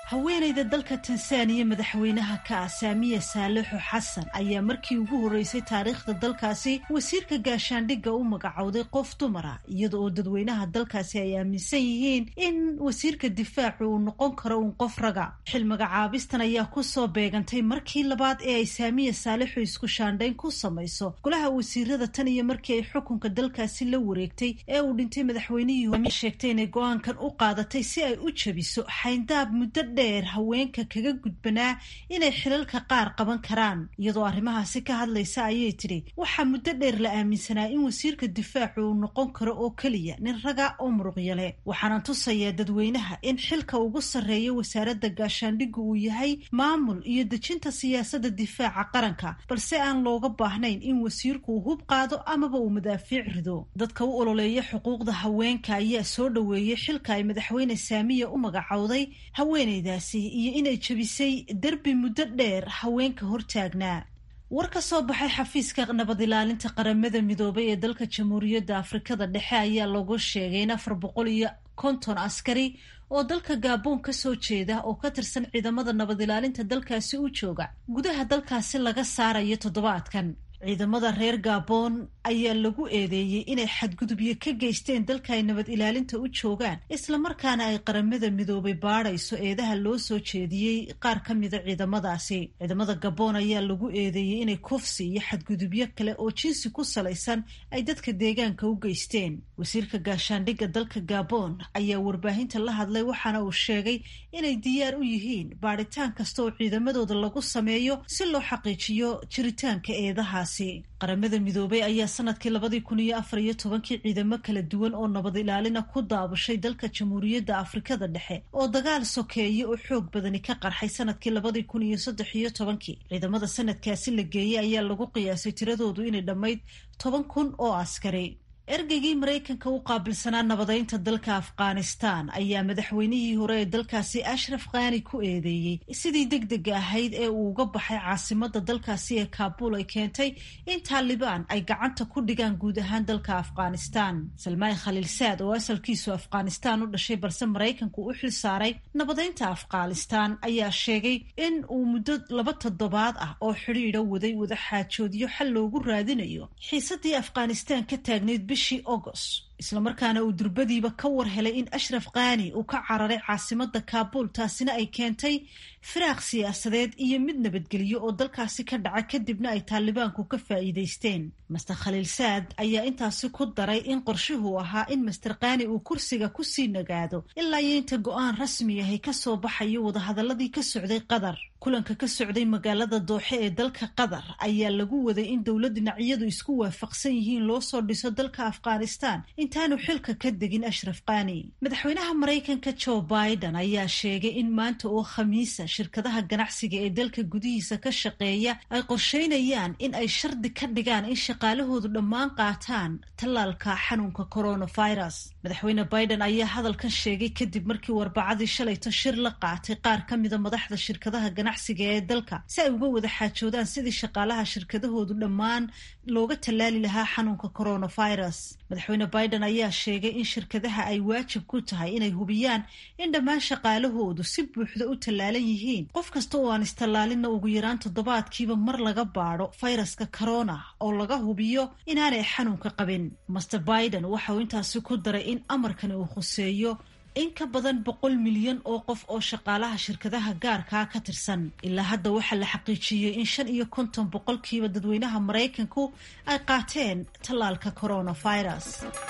Speaker 5: haweenayda dalka tansaaniya madaxweynaha ka ah saamiya saalixo xasan ayaa markii ugu horreysay taariikhda dalkaasi wasiirka gaashaandhigga u magacowday qof dumara iyada oo dadweynaha dalkaasi ay aaminsan yihiin in wasiirka difaacu uu noqon karo uun qof raga xil magacaabistan ayaa kusoo beegantay markii labaad ee ay saamiya saalixo isku shaandhayn ku samayso golaha wasiirada tan iyo markii ay xukunka dalkaasi la wareegtay ee uu dhintay madaxweynihii sheegtay inay go-aankan u qaadatay si ay u jabiso xayndaab muddo dheer haweenka kaga gudbanaa inay xilalka qaar qaban karaan iyadoo arrimahaasi ka hadlaysa ayay tidhi waxaa muddo dheer la aaminsanaa in wasiirka difaacu uu noqon karo oo keliya nin raga oo muruqyale waxaana tusayaa dadweynaha in xilka ugu sarreeya wasaaradda gaashaandhigga uu yahay maamul iyo dejinta siyaasadda difaaca qaranka balse aan looga baahnayn in wasiirku uu hub qaado amaba uu madaafiic rido dadka u ololeeya xuquuqda haweenka ayaa soo dhoweeyey xilka ay madaxweyne saamiya u magacowday haweenaydaasi iyo inay jebisay derbi muddo dheer haweenka hortaagnaa war ka soo baxay xafiiska nabad ilaalinta qaramada midoobay ee dalka jamhuuriyadda afrikada dhexe ayaa lagu sheegay in afar boqol iyo konton askari oo dalka gaaboon ka soo jeeda oo ka tirsan ciidamada nabad ilaalinta dalkaasi u jooga gudaha dalkaasi laga saarayo toddobaadkan ciidamada reer gaaboon ayaa lagu eedeeyey inay xadgudubyo ka geysteen dalka ay nabad ilaalinta u joogaan islamarkaana ay qaramada midoobay baadhayso eedaha loo soo jeediyey qaar ka mida ciidamadaasi ciidamada gaboon ayaa lagu eedeeyey inay kufsi iyo xadgudubyo kale oo jinsi ku salaysan ay dadka deegaanka u geysteen wasiirka gaashaandhigga dalka gaaboon ayaa warbaahinta la hadlay waxaana uu sheegay inay diyaar u yihiin baadhitaan kasta oo ciidamadooda lagu sameeyo si loo xaqiijiyo jiritaanka eedahaasi qaramada midoobay ayaa sanadkii labadii kun iyo afar iyo tobankii ciidamo kala duwan oo nabad ilaalina ku daabushay dalka jamhuuriyadda afrikada dhexe oo dagaal sokeeye oo xoog badani ka qarxay sanadkii labadii kun iyo saddex iyo tobankii ciidamada sanadkaasi la geeyey ayaa lagu qiyaasay tiradoodu inay dhammayd toban kun oo askari ergeygii maraykanka u qaabilsanaa nabadeynta dalka afghanistan ayaa madaxweynihii hore ee dalkaasi ashraf khani ku eedeeyey sidii deg dega ahayd ee uu uga baxay caasimada dalkaasi ee kaabul ay keentay in taalibaan ay gacanta ku dhigaan guud ahaan dalka afghanistan salmaan khaliilsaad oo asalkiisu afghanistan u dhashay balse maraykanku u xil saaray nabadeynta afghanistan ayaa sheegay in uu muddo laba toddobaad ah oo xidhiidha waday wadaxaajoodyo xal loogu raadinayo xiisadii afghanistan ka taagnayd bishii agost islamarkaana uu durbadiiba ka war helay in ashraf khani uu ka cararay caasimada kaabul taasina ay keentay firaaq siyaasadeed iyo mid nabadgelyo oo dalkaasi ka dhaca kadibna ay taalibaanku ka faa'iidaysteen master khaliil saad ayaa intaasi ku daray in qorshuhu ahaa in master khani uu kursiga kusii nagaado ilaa iyo inta go-aan rasmi ahay kasoo baxayo wadahadaladii ka socday qatar kulanka ka socday magaalada dooxe ee dalka qatar ayaa lagu waday in dowlad dhinacyadu isku waafaqsan yihiin loo soo dhiso dalka afghanistan intaanu xilka ka degin ashraf khani madaxweynaha maraykanka joe biden ayaa sheegay in maanta oo khamiisa shirkadaha ganacsiga ee dalka gudihiisa ka shaqeeya ay qorsheynayaan in ay shardi ka dhigaan in shaqaalahoodu dhammaan qaataan tallaalka xanuunka coronavirus madaxweyne biden ayaa hadalkan sheegay kadib markii warbacadii shalayto shir la qaatay qaar ka mida madaxda shirkadaha ganacsiga ee dalka si ay uga wada xaajoodaan sidii shaqaalaha shirkadahoodu dhammaan looga tallaali lahaa xanuunka coronavirus madaxweyne biden ayaa sheegay in shirkadaha ay waajib ku tahay inay hubiyaan in dhammaan shaqaalahoodu si buuxda u tallaalan yihiin qof kasta oo aan istallaalinna ugu yaraan toddobaadkiiba mar laga baadho fayraska corona oo laga hubiyo inaanay xanuunka qabin master biden waxa uu intaasi ku daray in amarkani uu khuseeyo in ka badan boqol milyan oo qof oo shaqaalaha shirkadaha gaarkaa ka tirsan ilaa hadda waxaa la xaqiijiyey in shan iyo konton boqolkiiba dadweynaha maraykanku ay qaateen tallaalka coronavirus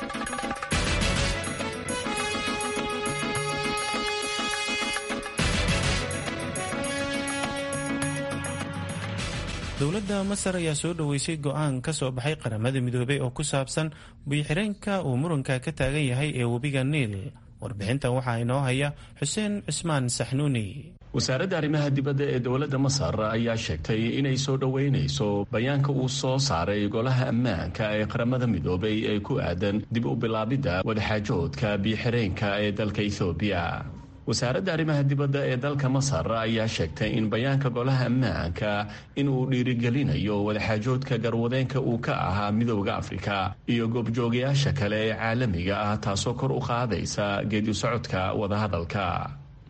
Speaker 1: dowladda masar ayaa soo dhoweysay go-aan ka soo baxay qaramada midoobey oo ku saabsan biyo-xireenka uu muranka ka taagan yahay ee webiga niil warbixintan waxaa inoo haya xuseen cismaan saxnuuni
Speaker 16: wasaaradda arrimaha dibadda ee dowladda masar ayaa sheegtay inay soo dhoweynayso bayaanka uu soo saaray golaha ammaanka ee qaramada midoobay ee ku aadan dib u bilaabidda wadaxaajoodka biyo-xireenka ee dalka ethoobiya wasaaradda arrimaha dibadda ee dalka masar ayaa sheegtay in bayaanka golaha ammaanka in uu dhiirigelinayo wadaxaajoodka garwadeenka uu ka ahaa midooda afrika iyo goobjoogayaasha kale ee caalamiga ah taasoo kor u qaadaysa geedi socodka wadahadalka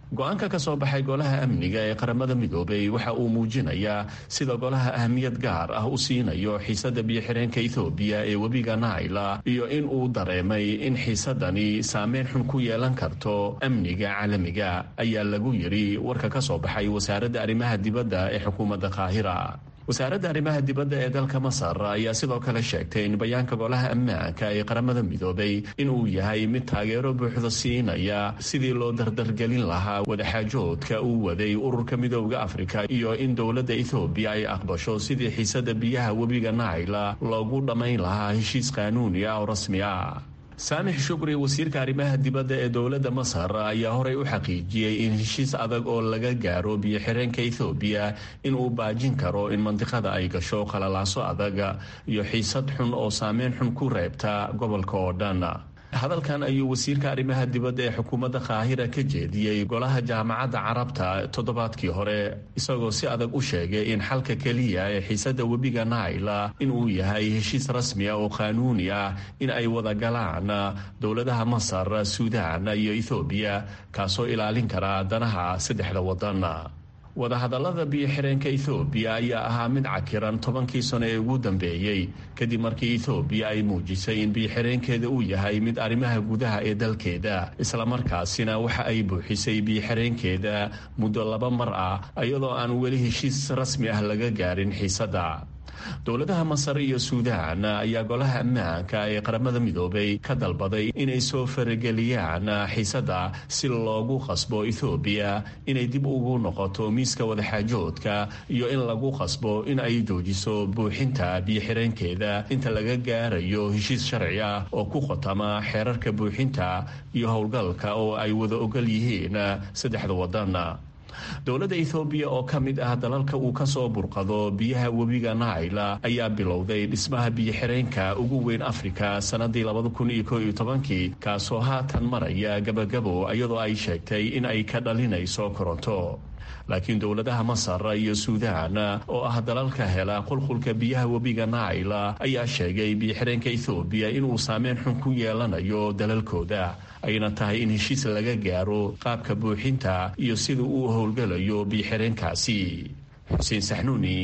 Speaker 16: go-aanka ka soo baxay golaha amniga ee qaramada midoobay waxa uu muujinayaa sida golaha ahmiyad gaar ah u siinayo xiisadda biyo-xireenka ethoobiya ee webiga naila iyo in uu dareemay in xiisadani saameyn xun ku yeelan karto amniga caalamiga ayaa lagu yidhi warka ka soo baxay wasaaradda arrimaha dibadda ee xukuumadda qaahira wasaaradda arrimaha dibadda ee dalka masar ayaa sidoo kale sheegtay in bayaanka golaha ammaanka ee qaramada midoobay inuu yahay mid taageero buuxda siinaya sidii loo dardargelin lahaa wadaxaajoodka uu waday ururka midooda afrika iyo in dowladda ethoobiya ay aqbasho sidii xiisadda biyaha webiga naila loogu dhammayn lahaa heshiis qaanuuni ah oo rasmi ah saamix shukri wasiirka arrimaha dibadda ee dowladda masar ayaa horey u xaqiijiyey in heshiis adag oo laga gaaro biyo-xireenka ethoobiya inuu baajin karo in mandiqada ay gasho qalalaaso adag iyo xiisad xun oo saameyn xun ku reebta gobolka oo dhan hadalkan ayuu wasiirka arrimaha dibadda ee xukuumadda qaahira ka jeediyey golaha jaamacadda carabta toddobaadkii hore isagoo si adag u sheegay in xalka keliya ee xiisadda webiga naila inuu yahay heshiis rasmi ah oo qaanuuni ah in ay wada galaan dowladaha masar suudaan iyo ethoobiya kaasoo ilaalin kara danaha saddexda waddan wadahadallada biyo-xireenka ethoobiya ayaa ahaa mid cakiran tobankii sano ee ugu dambeeyey kadib markii ethoobiya ay muujisay in biyo-xireenkeeda uu yahay mid arrimaha gudaha ee dalkeeda islamarkaasina waxa ay buuxisay biyo-xireenkeeda muddo laba mar ah iyadoo aan weli heshiis rasmi ah laga gaarin xiisadda dowladaha masar iyo suudaan ayaa golaha ammaanka ee qaramada midoobay ka dalbaday inay soo farageliyaan xiisadda si loogu qasbo ethoobiya inay dib ugu noqoto miiska wadaxaajoodka iyo in lagu qasbo in ay joojiso buuxinta biyo-xireenkeeda inta laga gaarayo heshiis sharci ah oo ku qotama xeerarka buuxinta iyo howlgalka oo ay wada ogol yihiin saddexda waddan dowladda ethoobiya oo ka mid ah dalalka uu ka soo burqado biyaha webiga naila ayaa bilowday dhismaha biyo-xireenka ugu weyn afrika sannadii labada kun iyo koo iyo tobankii kaasoo haatan maraya gabagabo iyadoo ay sheegtay in ay ka dhalinayso koronto laakiin dowladaha masar iyo suudaan oo ah dalalka hela qulqulka biyaha webiga naila ayaa sheegay biyo-xireenka ethoobiya inuu saameyn xun ku yeelanayo dalalkooda ayna tahay in heshiis laga gaaro qaabka buuxinta iyo sida uu howlgalayo biyo-xireenkaasi xuseen saxnuuni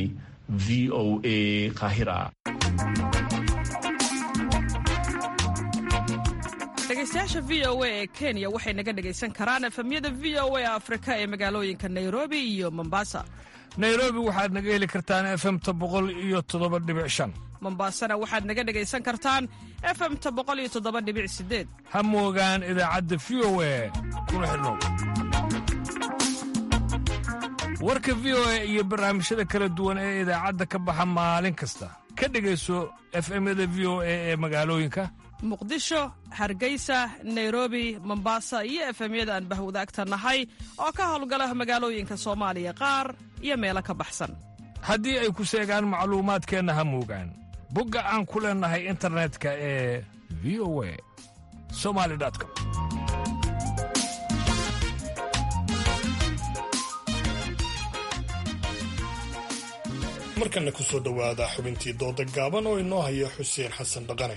Speaker 16: v o a qaahira
Speaker 11: dhegeystayaasha v o a ee kenya waxay naga dhegaysan karaan efemyada v o a afrika ee magaalooyinka nairobi iyo mombasa
Speaker 10: nairobi waxaad naga heli kartaan efemta boqol iyo toddoba dhibic shan
Speaker 11: mombasana waxaad naga dhegaysan kartaan efemta boqol iyo toddoba dhibic sideed
Speaker 10: ha moogaan idaacadda v o a kuna xidhnow warka v o a iyo barnaamijyada kala duwan ee idaacadda ka baxa maalin kasta ka dhegayso efemyada v o a ee magaalooyinka
Speaker 11: muqdisho hargeysa nairobi mombasa iyo efemyada aan bahwadaagta nahay oo ka howlgala magaalooyinka soomaaliya qaar iyo meelo ka baxsan
Speaker 10: haddii ay ku seegaan macluumaadkeenna ha moogaan bogga aan ku leennahay internetka ee v o a somali com
Speaker 2: markana ku soo dhowaada xubintii dooda gaaban oo inoo haya xuseen xasan dhaqane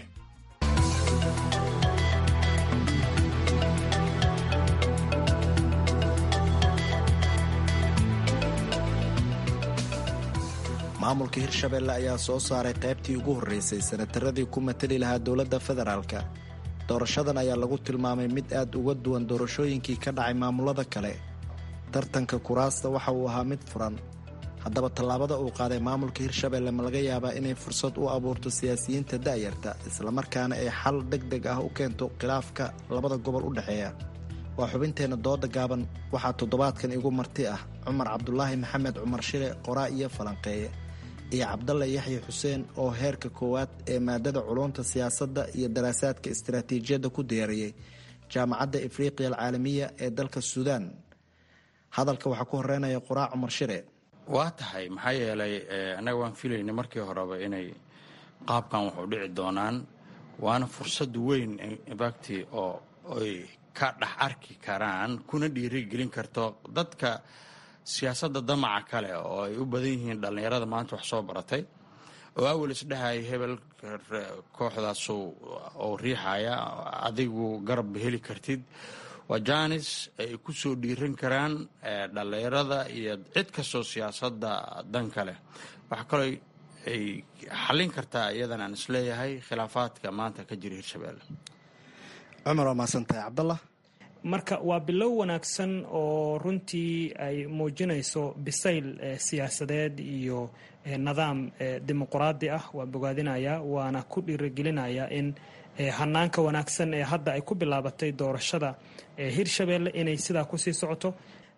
Speaker 17: maamulka hirshabelle ayaa soo saaray qaybtii ugu horreysay sanataradii ku matali lahaa dowladda federaalka doorashadan ayaa lagu tilmaamay mid aad uga duwan doorashooyinkii ka dhacay maamulada kale tartanka kuraasta waxa uu ahaa mid furan haddaba tallaabada uu qaaday maamulka hirshabelle ma laga yaabaa inay fursad u abuurto siyaasiyiinta da'yarta islamarkaana ay xal deg deg ah u keento khilaafka labada gobol u dhexeeya waa xubinteenna dooda gaaban waxaa toddobaadkan igu marti ah cumar cabdulaahi maxamed cumar shile qoraa iyo falanqeeye iyo cabdalle yaxya xuseen oo heerka koowaad ee maadada culunta siyaasadda iyo daraasaadka istaraatiijiyadda ku diyaariyey jaamacadda afriqiya alcaalamiya ee dalka suudaan hadalka waxaa ku horeynaya qoraa cumar shire
Speaker 18: waa tahay maxaa yeelay annaga waan filayna markii horeba inay qaabkan wax u dhici doonaan waana fursad weyn bagti oo ay ka dhex arki karaan kuna dhiirigelin karto dadka siyaasadda damaca kale oo ay u badan yihiin dhallinyarada maanta wax soo baratay oo awal isdhehaya hebel kooxdaas oo riixaya adigu garab heli kartid waa janis ay ku soo dhiiran karaan dhallinyarada iyo cid kastoo siyaasadda dan ka leh waxaa kaloo ay xallin kartaa iyadan aan isleeyahay khilaafaadka maanta ka jira hirshabeelle
Speaker 17: cumar waa mahadsantahay cabdallah
Speaker 19: marka waa bilow wanaagsan oo runtii ay muujinayso bisayl siyaasadeed iyo nidaam dimuquraadi ah waa bogaadinaya waana ku dhiirigelinaya in hanaanka wanaagsan ee hadda ay ku bilaabatay doorashada hirshabeelle inay sidaa kusii socoto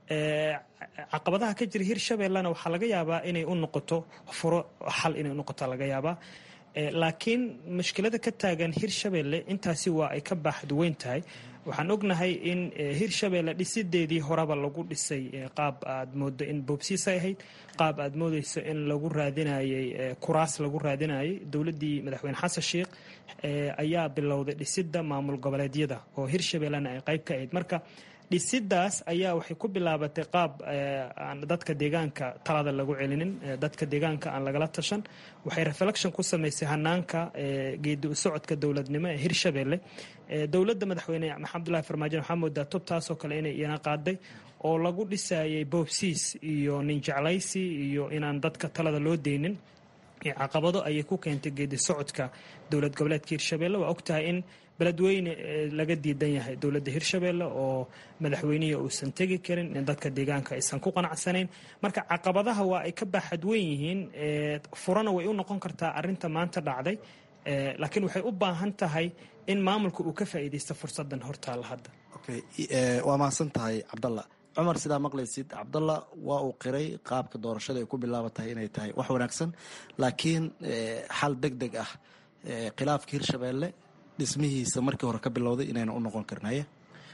Speaker 19: caqabadaha ka jira hirshabeellena waxaa laga yaabaa inay u noqoto furo xal inay unoqoto laga yaabaa laakiin mushkilada ka taagan hirshabeelle intaasi waa ay ka baaxduweyn tahay waxaan ognahay in hirshabeelle dhisideedii horeba lagu dhisay qaab aad moodo in boobsiisa ahayd qaab aad moodeyso in lagu raadinayay kuraas lagu raadinayay dowladii madaxweyne xasan sheikh ayaa bilowday dhisida maamul goboleedyada oo hirshabeellena ay qayb ka ahayd marka dhisidaas ayaa waxay ku bilaabatay qaab aan dadka deegaanka talada lagu celinin dadka deegaanka aan lagala tashan waxay reflection ku samaysay hanaanka geedi u socodka dowladnimo ee hirshabeelle dowladda madaxweyne maxamed abdullahi farmaajo waxaa moodaa tubtaasoo kale inay iyana qaaday oo lagu dhisayay boobsiis iyo ninjeclaysi iyo inaan dadka talada loo deynin caqabado ayay ku keentay geedi socodka dowlad goboleedka hirshabeelle waa ogtahay in beledweyne laga diidan yahay dowladda hirshabeelle oo madaxweynihii uusan tegi karin in dadka deegaanka aysan ku qanacsanayn marka caqabadaha waa ay ka baaxadweyn yihiin furana way u noqon kartaa arinta maanta dhacday laakiin waxay u baahan tahay in maamulka uu ka faa'iidaysto fursadan hortaalla hadda
Speaker 17: waa mahadsan tahay cabdalla cumar sidaa maqlaysid cabdalla waa uu qiray qaabka doorashada ay ku bilaabantahay inay tahay wax wanaagsan laakiin xal deg deg ah khilaafka hirshabeelle dhismihiisa markii hore ka bilowday inayna u noqon karin haye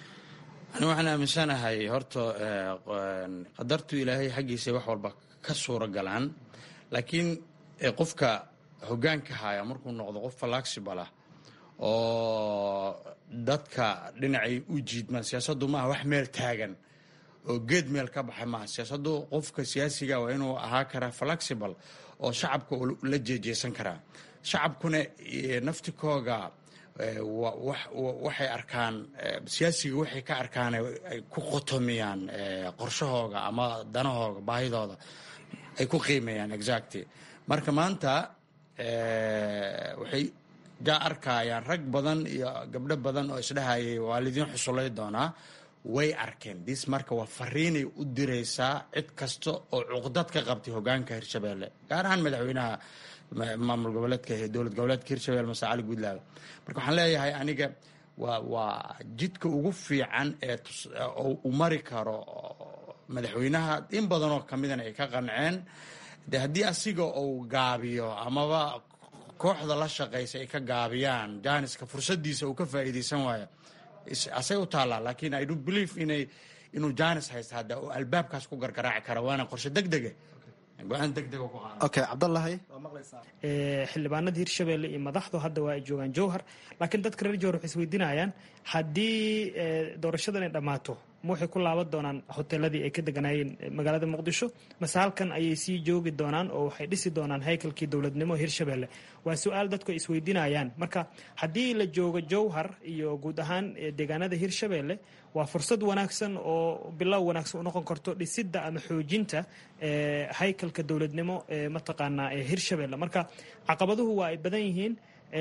Speaker 18: ani waxaan aaminsanahay horta qadartu ilaahay xaggiisa wax walba ka suura galaan laakiin qofka hogaanka haya markuu noqdo qof falaxibal ah oo dadka dhinacay u jiidmaan siyaasaddu maaha wax meel taagan oo geed meel ka baxay maaha siyaasaddu qofka siyaasiga waa inuu ahaa karaa falaxibal oo shacabka la jeejeesan karaa shacabkuna naftikooga waxay arkaan siyaasiga waxay ka arkaan ay ku qotomiyaan qorshahooga ama danahooga baahidooda ay ku qiimeeyaan exactly marka maanta waxay jaa arkayaan rag badan iyo gabdho badan oo isdhahayay waalidiin xusulay doonaa way arkeen dis marka waa fariinay u diraysaa cid kasta oo cuqdad ka qabtay hogaanka hirshabeelle gaar ahaan madaxweynaha maamul goboleedka dowlad goboleedka hirshabelle mase cali guudlaabe marka waxaan leeyahay aniga waa waa jidka ugu fiican ee u mari karo madaxweynaha in badanoo kamidana ay ka qanceen de haddii asiga uu gaabiyo amaba kooxda la shaqaysa ay ka gaabiyaan janiska fursadiisa uu ka faa'iidaysan waayo asay u taallaa laakiin i do believe inay inuu janis haysta hadda oo albaabkaas ku gargaraaci kara waana qorshe deg dege go-aan deg deg ku qaada
Speaker 17: okay cabdallahi
Speaker 19: xildhibaanada hirshabeelle iyo madaxdu hadda waa ay joogaan jowhar laakiin dadka reer jowhar waxay isweydiinayaan haddii doorashadan ay dhammaato ma waxay ku laaban doonaan hoteeladii ay ka deganaayeen magaalada muqdisho mase halkan ayay sii joogi doonaan oo waxay dhisi doonaan haykalkii dowladnimo hirshabeelle waa su-aal dadku ay isweydiinayaan marka haddii la joogo jowhar iyo guud ahaan deegaanada hirshabeelle waa fursad wanaagsan oo bilow wanaagsan u noqon karto dhisidda ama xoojinta haykalka dowladnimo ee mataqaanaa ee hirshabeelle marka caqabaduhu waa ay badan yihiin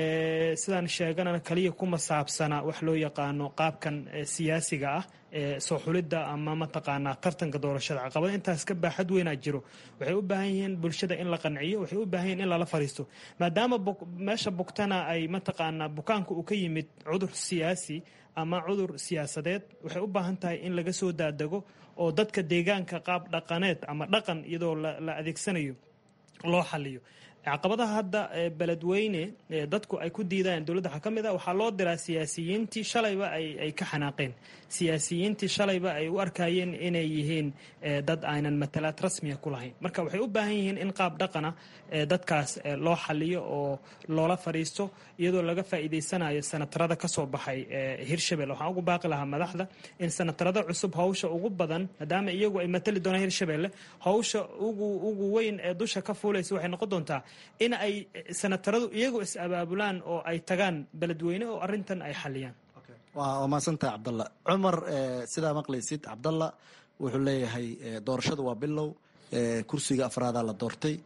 Speaker 19: sidaan sheeganana kaliya kuma saabsana wax loo yaqaano qaabkan siyaasiga ah soo xulidda ama mataqaanaa tartanka doorashada caqabada intaas ka baaxad weynaa jiro waxay u baahan yihiin bulshada in la qanciyo waxay u baahan yihin in lala fariisto maadaama meesha bugtana ay mataqaanaa bukaanka uu ka yimid cudur siyaasi ama cudur siyaasadeed waxay u baahan tahay in laga soo daadego oo dadka deegaanka qaab dhaqaneed ama dhaqan iyadoo la adeegsanayo loo xaliyo caqabadaha hadda beledweyne dadku ay ku diidayaan dowladda waxaa ka mid a waxaa loo diraa siyaasiyiintii shalayba ay ka xanaaqeen siyaasiyiintii shalayba ay u arkayeen inay yihiin dad aynan matalaad rasmiya ku lahayn marka waxay u baahan yihiin in qaab dhaqana dadkaas loo xaliyo oo loola fadhiisto iyadoo laga faa'iidaysanayo sanatarada ka soo baxay hirshabelle waxaan ugu baaqi lahaa madaxda in sanatarada cusub hawsha ugu badan maadaama iyagu ay matali doonaan hirshabelle hawsha ugu ugu weyn ee dusha ka fuulaysa waxay noqon doontaa in ay sanataradu iyagu is abaabulaan oo ay tagaan beledweyne oo arintan ay xaliyaan
Speaker 17: waa mahadsantahay cabdalla cumar sidaa maqlaysid cabdalla wuxuu leeyahay doorashada waa bilow kursiga afraadaa la doortay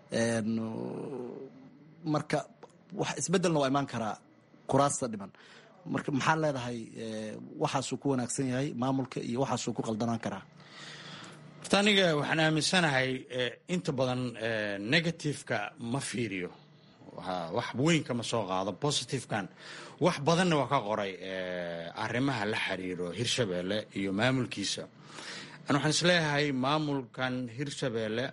Speaker 17: marka wax isbedelna waa imaan karaa kuraasta dhiman marka maxaa leedahay waxaasuu ku wanaagsan yahay maamulka iyo waxaasuu ku qaldanaan karaa
Speaker 18: horta aniga waxaan aaminsanahay inta badan negativeka ma fiiriyo wax weyn kama soo qaado positivekan wax badanna waa ka qoray arrimaha la xiriiro hirshabeelle iyo maamulkiisa an waxaan isleeyahay maamulkan hirshabeelle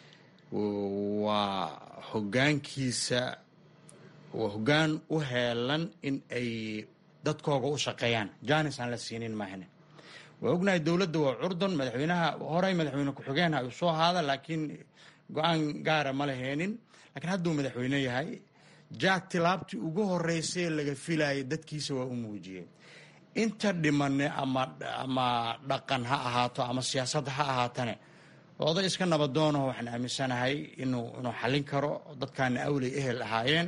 Speaker 18: waa hogaankiisa waa hoggaan u heelan in ay dadkooga u shaqeeyaan janis aan la siinin maahane waa ognahay dowladda waa curdon madaxweynaha horey madaxweyne ku-xigeenha uu soo ahaada laakiin go-aan gaara ma laheenin lakiin hadduu madaxweyne yahay jaa tilaabtii ugu horeysay laga filayay dadkiisa waa u muujiyey inta dhimane ama dhaqan ha ahaato ama siyaasad ha ahaatane oday iska nabadoonaho waxaan aaminsanahay inuu xallin karo dadkaana awley ehel ahaayeen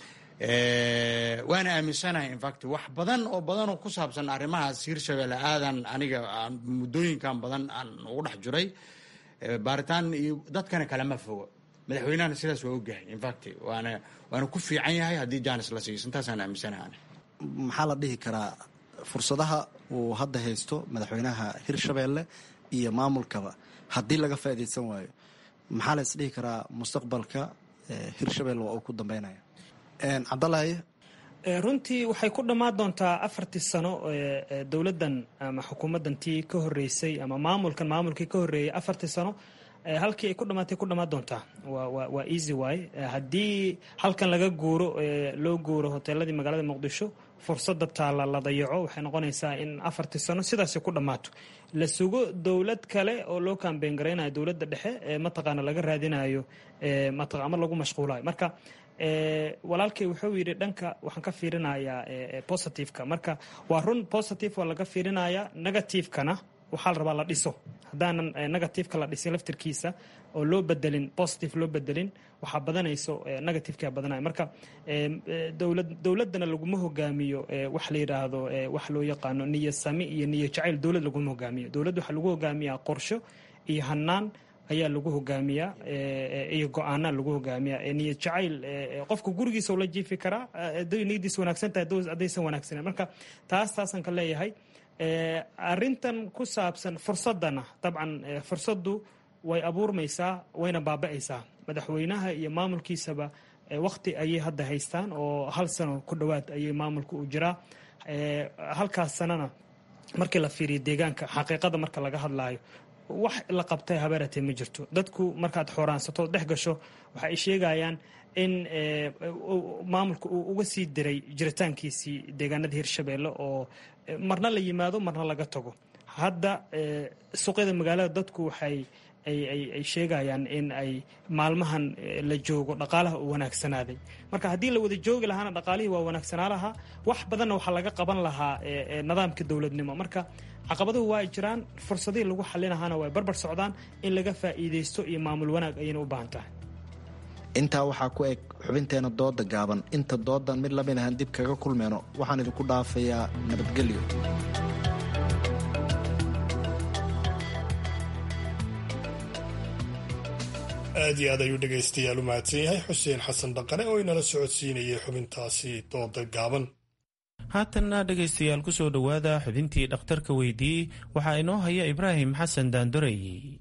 Speaker 18: waana aaminsanahay infact wax badan oo badan oo ku saabsan arrimahaas hirshabeelle aadan aniga muddooyinkan badan aan ugu dhex jiray baaritaan iyo dadkana kalama fogo madaxweynahana sidaas waa ogyahay infact waana waana ku fiican yahay haddii janis la siiyo intaasaan aaminsanahay
Speaker 17: maxaa la dhihi karaa fursadaha uu hadda haysto madaxweynaha hirshabeelle iyo maamulkaba haddii laga faa'iidaysan waayo maxaa la isdhihi karaa mustaqbalka hirshabelle waa uu ku dambeynaya cabdalahi
Speaker 19: runtii waxay ku dhammaan doontaa afartii sano dowladdan ama xukuumaddan tii ka horeysay ama maamulkan maamulkii ka horreeyay afartii sano halkii ay ku dhamaatay ku dhammaan doontaa waa easy way haddii halkan laga guuro loo guuro hoteeladii magaalada muqdisho fursadda taalla la dayaco waxay noqonaysaa in afartii sano sidaasi ku dhammaato la sugo dowlad kale oo loo kambeyn garaynayo dowladda dhexe mataqaana laga raadinayo ama lagu mashquulayo marka walaalkay wuxuu yidhi dhanka waxaan ka fiirinayaa positiveka marka waa run positive waa laga fiirinayaa negativekana waxaa la rabaa la dhiso haddaanan negativeka la dhisin laftirkiisa oo loo bedelin positive loo bedelin waxaa badanayso negativeka badanaya marka dowladdana laguma hogaamiyo wax la yidhaahdo wax loo yaqaano niyo sami iyo niyo jacayl dowlad laguma hogaamiyo dowladd waxaa lagu hogaamiyaa qorsho iyo hanaan ayaa lagu hogaamiyaa iyo go-aanaa lagu hogaamiyaa niyad jacayl qofka gurigiisa ula jiifi karaa niyadiisa wanaagsan tahay haddaysan wanaagsanen marka taas taasaan ka leeyahay arintan ku saabsan fursadana dabcan fursaddu way abuurmaysaa wayna baaba'aysaa madaxweynaha iyo maamulkiisaba wakti ayay hadda haystaan oo hal sano ku dhowaad ayay maamulka u jiraa halkaas sanana markii la fiiriyo deegaanka xaqiiqada marka laga hadlaayo wax la qabtay habeeratee ma jirto dadku markaad xooraansato dhex gasho waxa ay sheegayaan in maamulka uu uga sii diray jiritaankiisii deegaanada hirshabeelle oo marna la yimaado marna laga tago hadda suuqyada magaalada dadku waxay ay sheegayaan in ay maalmahan la joogo dhaqaalaha uu wanaagsanaaday marka haddii la wada joogi lahaana dhaqaalihii waa wanaagsanaa lahaa wax badanna waxaa laga qaban lahaa nidaamka dowladnimo marka caqabaduhu waa ay jiraan fursadihii lagu xalinahaana way barbar socdaan in laga faa'iidaysto iyo maamul wanaag ayayna u baahan tahay
Speaker 17: intaa waxaa ku eg xubinteena dooda gaaban inta doodan mid lamid ahan dib kaga kulmeyno waxaan idinku dhaafayaa nabadgelyo
Speaker 2: aad iyo aad ayuu dhegaystayaal u mahadsan yahay xuseen xasan dhaqane oo inala socodsiinayay xubintaasi dooda gaaban
Speaker 1: haatanna dhegaystayaal ku soo dhowaada xubintii dhakhtarka weydiiyey waxaa inoo haya ibraahim xasan daandorey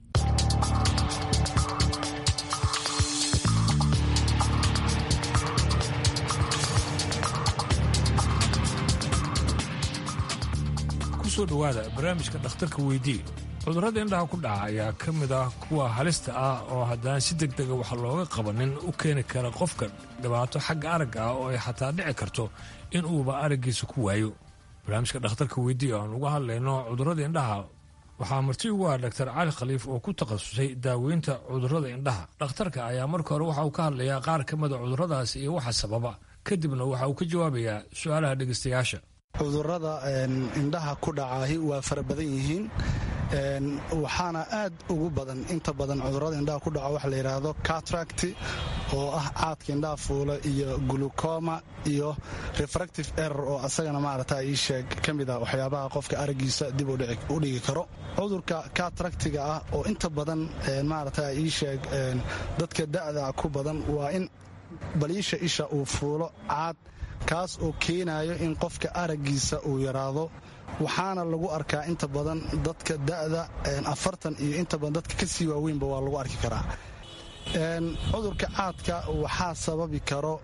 Speaker 10: kusoo dhowaada barnaamijka dhakhtarka weydii cudurrada indhaha ku dhaca ayaa ka mid ah kuwa halista ah oo haddaan si deg dega wax looga qabanin u keeni kara qofka dhibaato xagga aragga ah oo ay xataa dhici karto in uuba araggiisa ku waayo barnaamijka dhakhtarka weydii aan uga hadlayno cudurrada indhaha waxaa marti ugu ah dhaktar cali khaliif oo ku takhasusay daaweynta cudurrada indhaha dhakhtarka ayaa marka hore waxa uu ka hadlayaa qaar ka mida cudurradaas iyo waxa sababa kadibna waxa uu ka jawaabayaa su-aalaha dhegaystayaasha
Speaker 4: cudurada indhaha ku dhacaahi waa fara badan yihiin waxaana aad ugu badan inta badan cudurrada indhaha ku dhaco waxa la yidhaahdo catracti oo ah caadka indhaha fuula iyo glucoma iyo refractive error oo asagana maarata ii sheeg ka mid ah waxyaabaha qofka araggiisa dib u dhigi karo cudurka catractiga ah oo inta badan maarata ii sheeg dadka da'da ku badan waa in baliisha isha uu fuulo caad kaas oo keenayo in qofka araggiisa uu yaraado waxaana lagu arkaa inta badan dadka da'da afartan iyo inta badan dadka ka sii waaweynba waa lagu arki karaa cudurka caadka waxaa sababi karo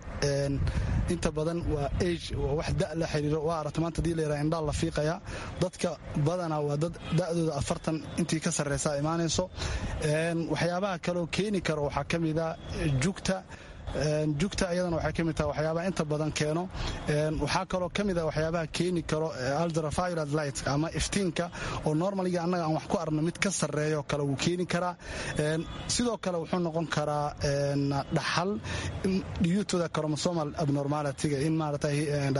Speaker 4: inta badan waa age wax da la xiriiro waa aragta maanta hadii layidhaha indhaa la fiiqaya dadka badanaa waa dad da'dooda afartan intii ka sarreysaa imaanayso waxyaabaha kaleoo keeni karo waxaa ka mida jugta jugta iyadana waxay ka mid tahay waxyaabaha inta badan keeno waxaa kaloo ka mid ah waxyaabaha keeni karo ultraviolet light ama iftiinka oo normaliga annaga aan wax ku arno mid ka sarreeyo kale wuu keeni karaa sidoo kale wuxuu noqon karaa dhaxal dhiyuutoda chromosomal abnormalityga in maarata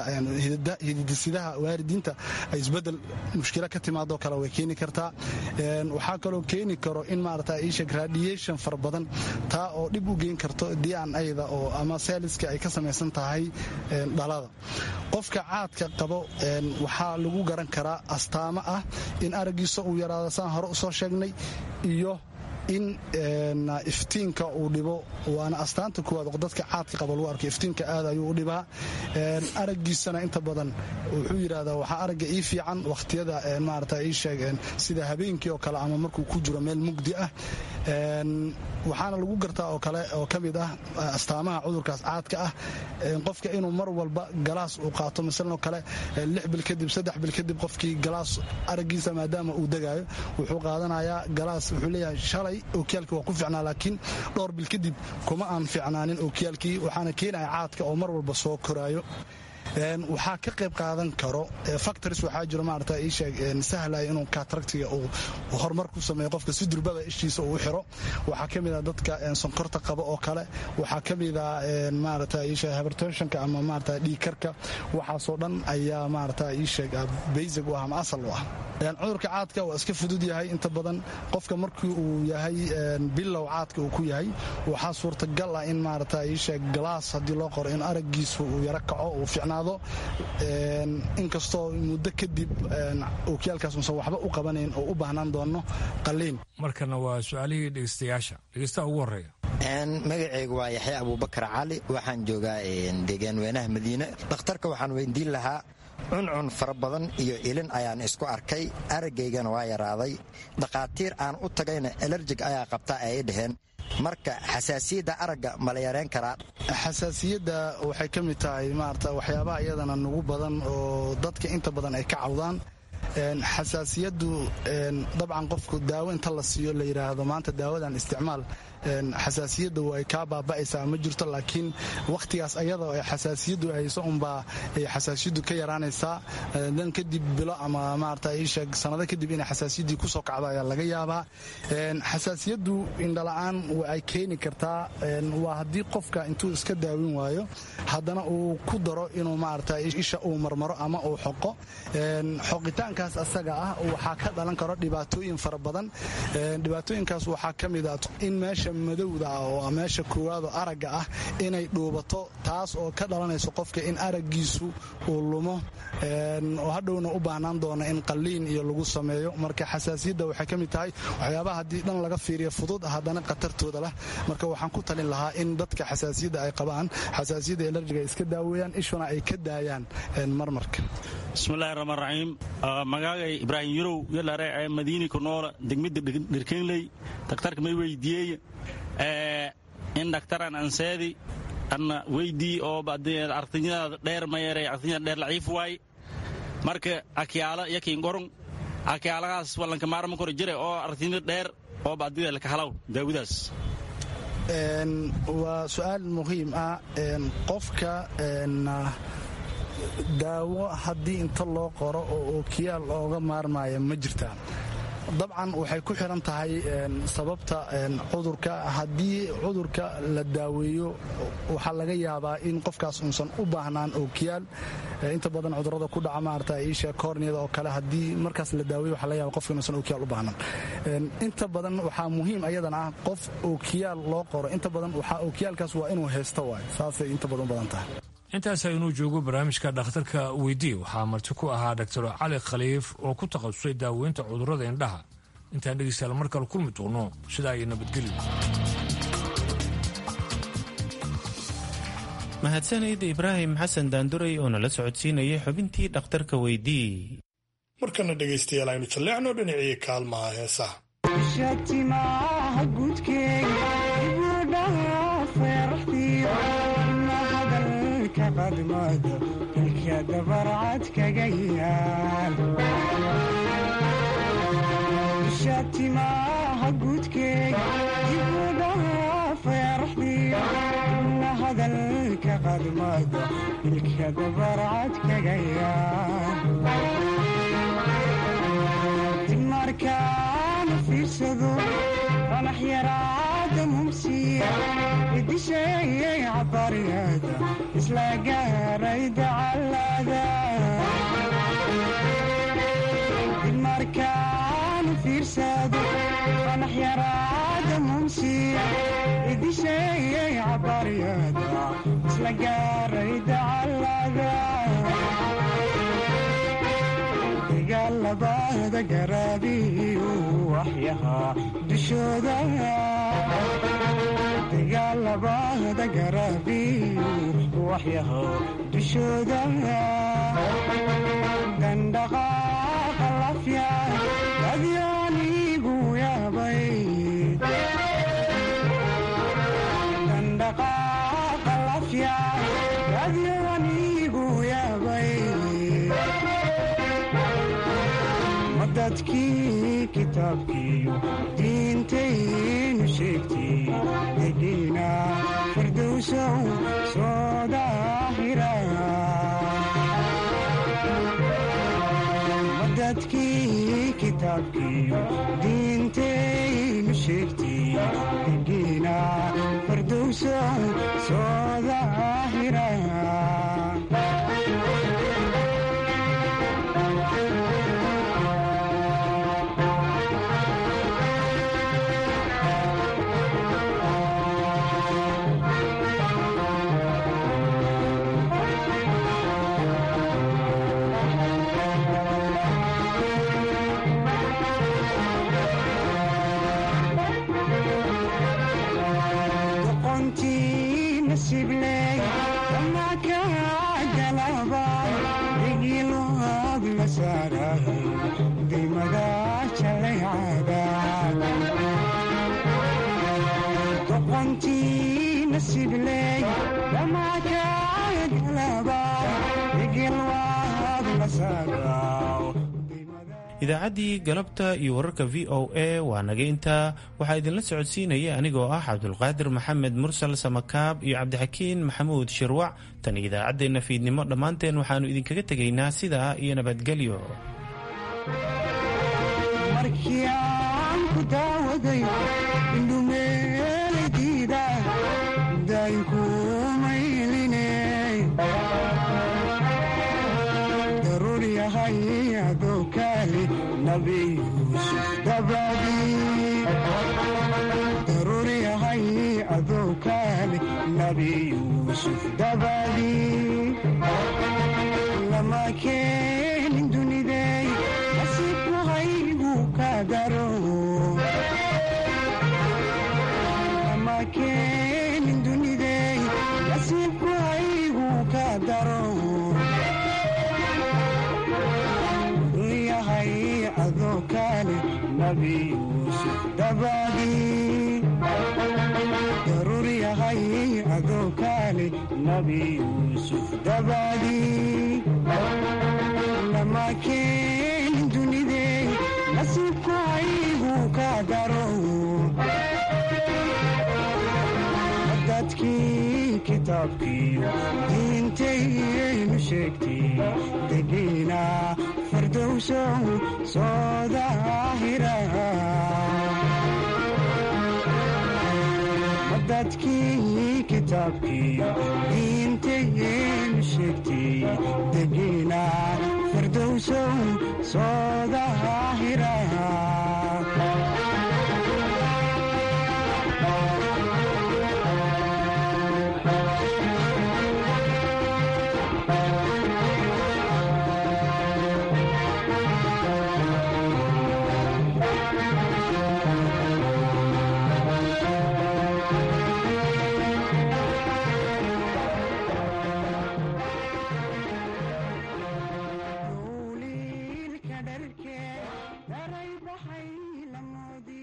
Speaker 4: hididisidaha waalidiinta ay isbedel mushkilo ka timaadoo kale way keeni kartaa waxaa kaloo keeni karo in maarata isheg radiation fara badan taa oo dhib u geyn karto dian ayda oo ama seeliska ay ka samaysan tahay dhalada qofka caadka qabo waxaa lagu garan karaa astaamo ah in araggiisa uu yaraado saan hore usoo sheegnay iyo in iftiinka uu dhibo waana astaanta kuwaad dadka caadka qaba lagu arko iftiinka aad ayuu u dhibaa araggiisana inta badan wuxuu yidhahdaa waxaa aragga ii fiican wakhtiyada maarata ii sheeg sida habeenkii oo kale ama markuu ku jiro meel mugdi ah waxaana lagu gartaa oo kale oo ka mid ah astaamaha cudurkaas caadka ah qofka inuu mar walba galaas uu qaato masalan oo kale lix bil kadib saddex bil kadib qofkii galaas araggiisa maadaama uu degaayo wuxuu qaadanayaa galaas wuxuu leeyahay shalay ookiyaalkii waa ku ficnaa laakiin dhowr bil kadib kuma aan ficnaanin ookiyaalkii waxaana keenaya caadka oo mar walba soo koraayo waxaa ka qayb qaadan karo factories waxaa jiro maarata ii sheeg sahlaya inuu kataractiga uu horumar ku sameeyo qofka si durbaba ishiisa uu xiro waxaa ka mid ah dadka sonkorta qaba oo kale waxaa ka mid ah maarata ii sheeg hypertensionka ama maarata dhiigkarka waxaasoo dhan ayaa maarata ii sheeg basic u ah ama asal u ah cudurka caadka waa iska fudud yahay inta badan qofka markii uu yahay bilow caadka uu ku yahay waxaa suurtagal ah in maarata ii sheeg galaas haddii loo qoro in araggiisu uu yaro kaco uu ficnaado inkastoo muddo kadib ookiyaalkaas uusan waxba u qabanayn oo u baahnaan doono qaliin
Speaker 10: markana waa su-aalihii dhegeystayaasha dhegeystaha ugu horreeya
Speaker 20: magacaygu waa yaxya abuubakar cali waxaan joogaa deegaan weynaha madiine dhakhtarka waxaan weydiin lahaa cuncun fara badan iyo ilin ayaan isku arkay aragaygana waa yaraaday dhakhaatiir aan u tagayna alerjig ayaa qabtaa ay dhaheen marka xasaasiyadda aragga ma la yareen karaa
Speaker 4: xasaasiyadda waxay ka mid tahay maarata waxyaabaha iyadana nugu badan oo dadka inta badan ay ka cawdaan xasaasiyaddu dabcan qofku daawo inta la siiyo la yidhaahdo maanta daawadan isticmaal xasaasiyadda way kaa baaba'aysaa ma jirto laakiin wakhtigaas ayadoo ay xasaasiyaddu hayso unbaa ay xasaasiyaddu ka yaraanaysaa dan kadib bilo ama maarata iisheeg sanado kadib inay xasaasiyaddii kusoo kacdo ayaa laga yaabaa xasaasiyaddu indhala'aan ay keeni kartaa waa haddii qofka intuu iska daawin waayo haddana uu ku daro inuu maarata isha uu marmaro ama uu xoqo xoqitaankaas asaga ah waxaa ka dhalan karo dhibaatooyin fara badan dhibaatooyinkaas waxaa ka mid ah in meesha madowda ah oo meesha koowaado aragga ah inay dhuubato taas oo ka dhalanayso qofka in araggiisu uu lumo oo hadhowna u baahnaan doona in qalliin iyo lagu sameeyo marka xasaasiyadda waxay ka mid tahay waxyaabaha haddii dhan laga fiiriyo fudud haddana khatartooda leh marka waxaan ku talin lahaa in dadka xasaasiyadda ay qabaan xasaasiyadda elerjiga iska daaweeyaan ishuna ay ka daayaan marmarka
Speaker 21: bismillahi raxmaan raxiim magaagay ibraahim yurow yalare ee madiini ku noola degmada dhirkeenley daktarka may weydiiyey in dhaktaran anseedi anna weydii oo artinyada dheer mayere artinyada dheer laciif waay marka akyaala yakin gorong akyaalagaas wallanka maarma kor jire oo artinyada dheer oo baadida laka halaw daawadaas
Speaker 4: waa su-aal muhiim ah qofka daawo haddii inta loo qoro oo ookiyaal ooga maarmaya ma jirtaa dabcan waxay ku xiran tahay sababta cudurka haddii cudurka la daaweeyo waxaa laga yaabaa in qofkaas uusan u baahnaan ookiyaal inta badan cudurada ku dhaca maarata isha korniyada oo kale haddii markaas la daaweeyo waxaa laga yaba qofka inuusan ookiyaal u baahnan inta badan waxaa muhiim ayadan ah qof ookiyaal loo qoro inta badan waxaa ookiyaalkaas waa inuu haysto waay saasay inta badan u badan tahay
Speaker 10: intaasa inuu joogo barnaamijka dhakhtarka weydii waxaa marti ku ahaa doctor cali khaliif oo ku takhasusay daaweynta cudurrada indhaha intaan dhegeystayaal mar kale kulmi doono sidaa iyo nabadgelyo
Speaker 1: mahadsanid ibraahim xasan daanduray oo nala socodsiinayay xubintii dhakhtarka weydii
Speaker 2: markana dhegaystayaal aynu jalleecno dhinacii kaalmaha heesaha
Speaker 6: shatimaha gudkeega dibudhaa feeraxdiyo na hadalka qadmada ilka dabarcad kaga yaadimarkaana fiirsado qanax yaraada mumsiya idisheeyay cabariyada isla gaaray dacalada dimarkaana fiirsado qanax yaraada mumsiya idisheeyay cabariyada isla gaaray dacalada dagaalabada garaabiyu waxyahaa dushooda dagaalabada garaabiyu waxyahaa dushooda dandhaqaaqa lafya adyaanigu yaabay dandhaqaaqa lafya adyaanigu yaabay madadkii kitaabkiiyo diintaynu sheegtay degiina firdowsow soo daahira madadkii kitaabkiiyo diintaynu sheegtay degiina firdowsow soo daahira
Speaker 1: idaacaddii galabta iyo wararka v o a waa naga intaa waxaa idinla socodsiinaya anigoo ah cabdulqaadir maxamed mursal samakaab iyo cabdixakiin maxamuud shirwac tan idaacaddeenna fiidnimo dhammaanteen waxaannu idinkaga tegaynaa sidaa iyo nabadgelyo
Speaker 6: markii aan ku daawaday indhumeeladiida daynkumayline daruur yahay adoo kaali nabi yuusuf dabadii daruur yahay adoo kaali nabi yuusuf dabadii lama keenin dunidey nasiibku haygu ka daro lama keenin dunidey nasiibku haygu ka daro yahay adoo kaale nabi yuusuf dabadii daruur yahay adoo kaale nabi yuusuf dabadii lama keenin dunidey nasiibku haygu ka daro dadkii kitaabkiyo diintaynu sheegtay degiina fardowsow soo daahira dadkii kitaabkiyo diintaynu sheegtay degiina fardowsow soo daahira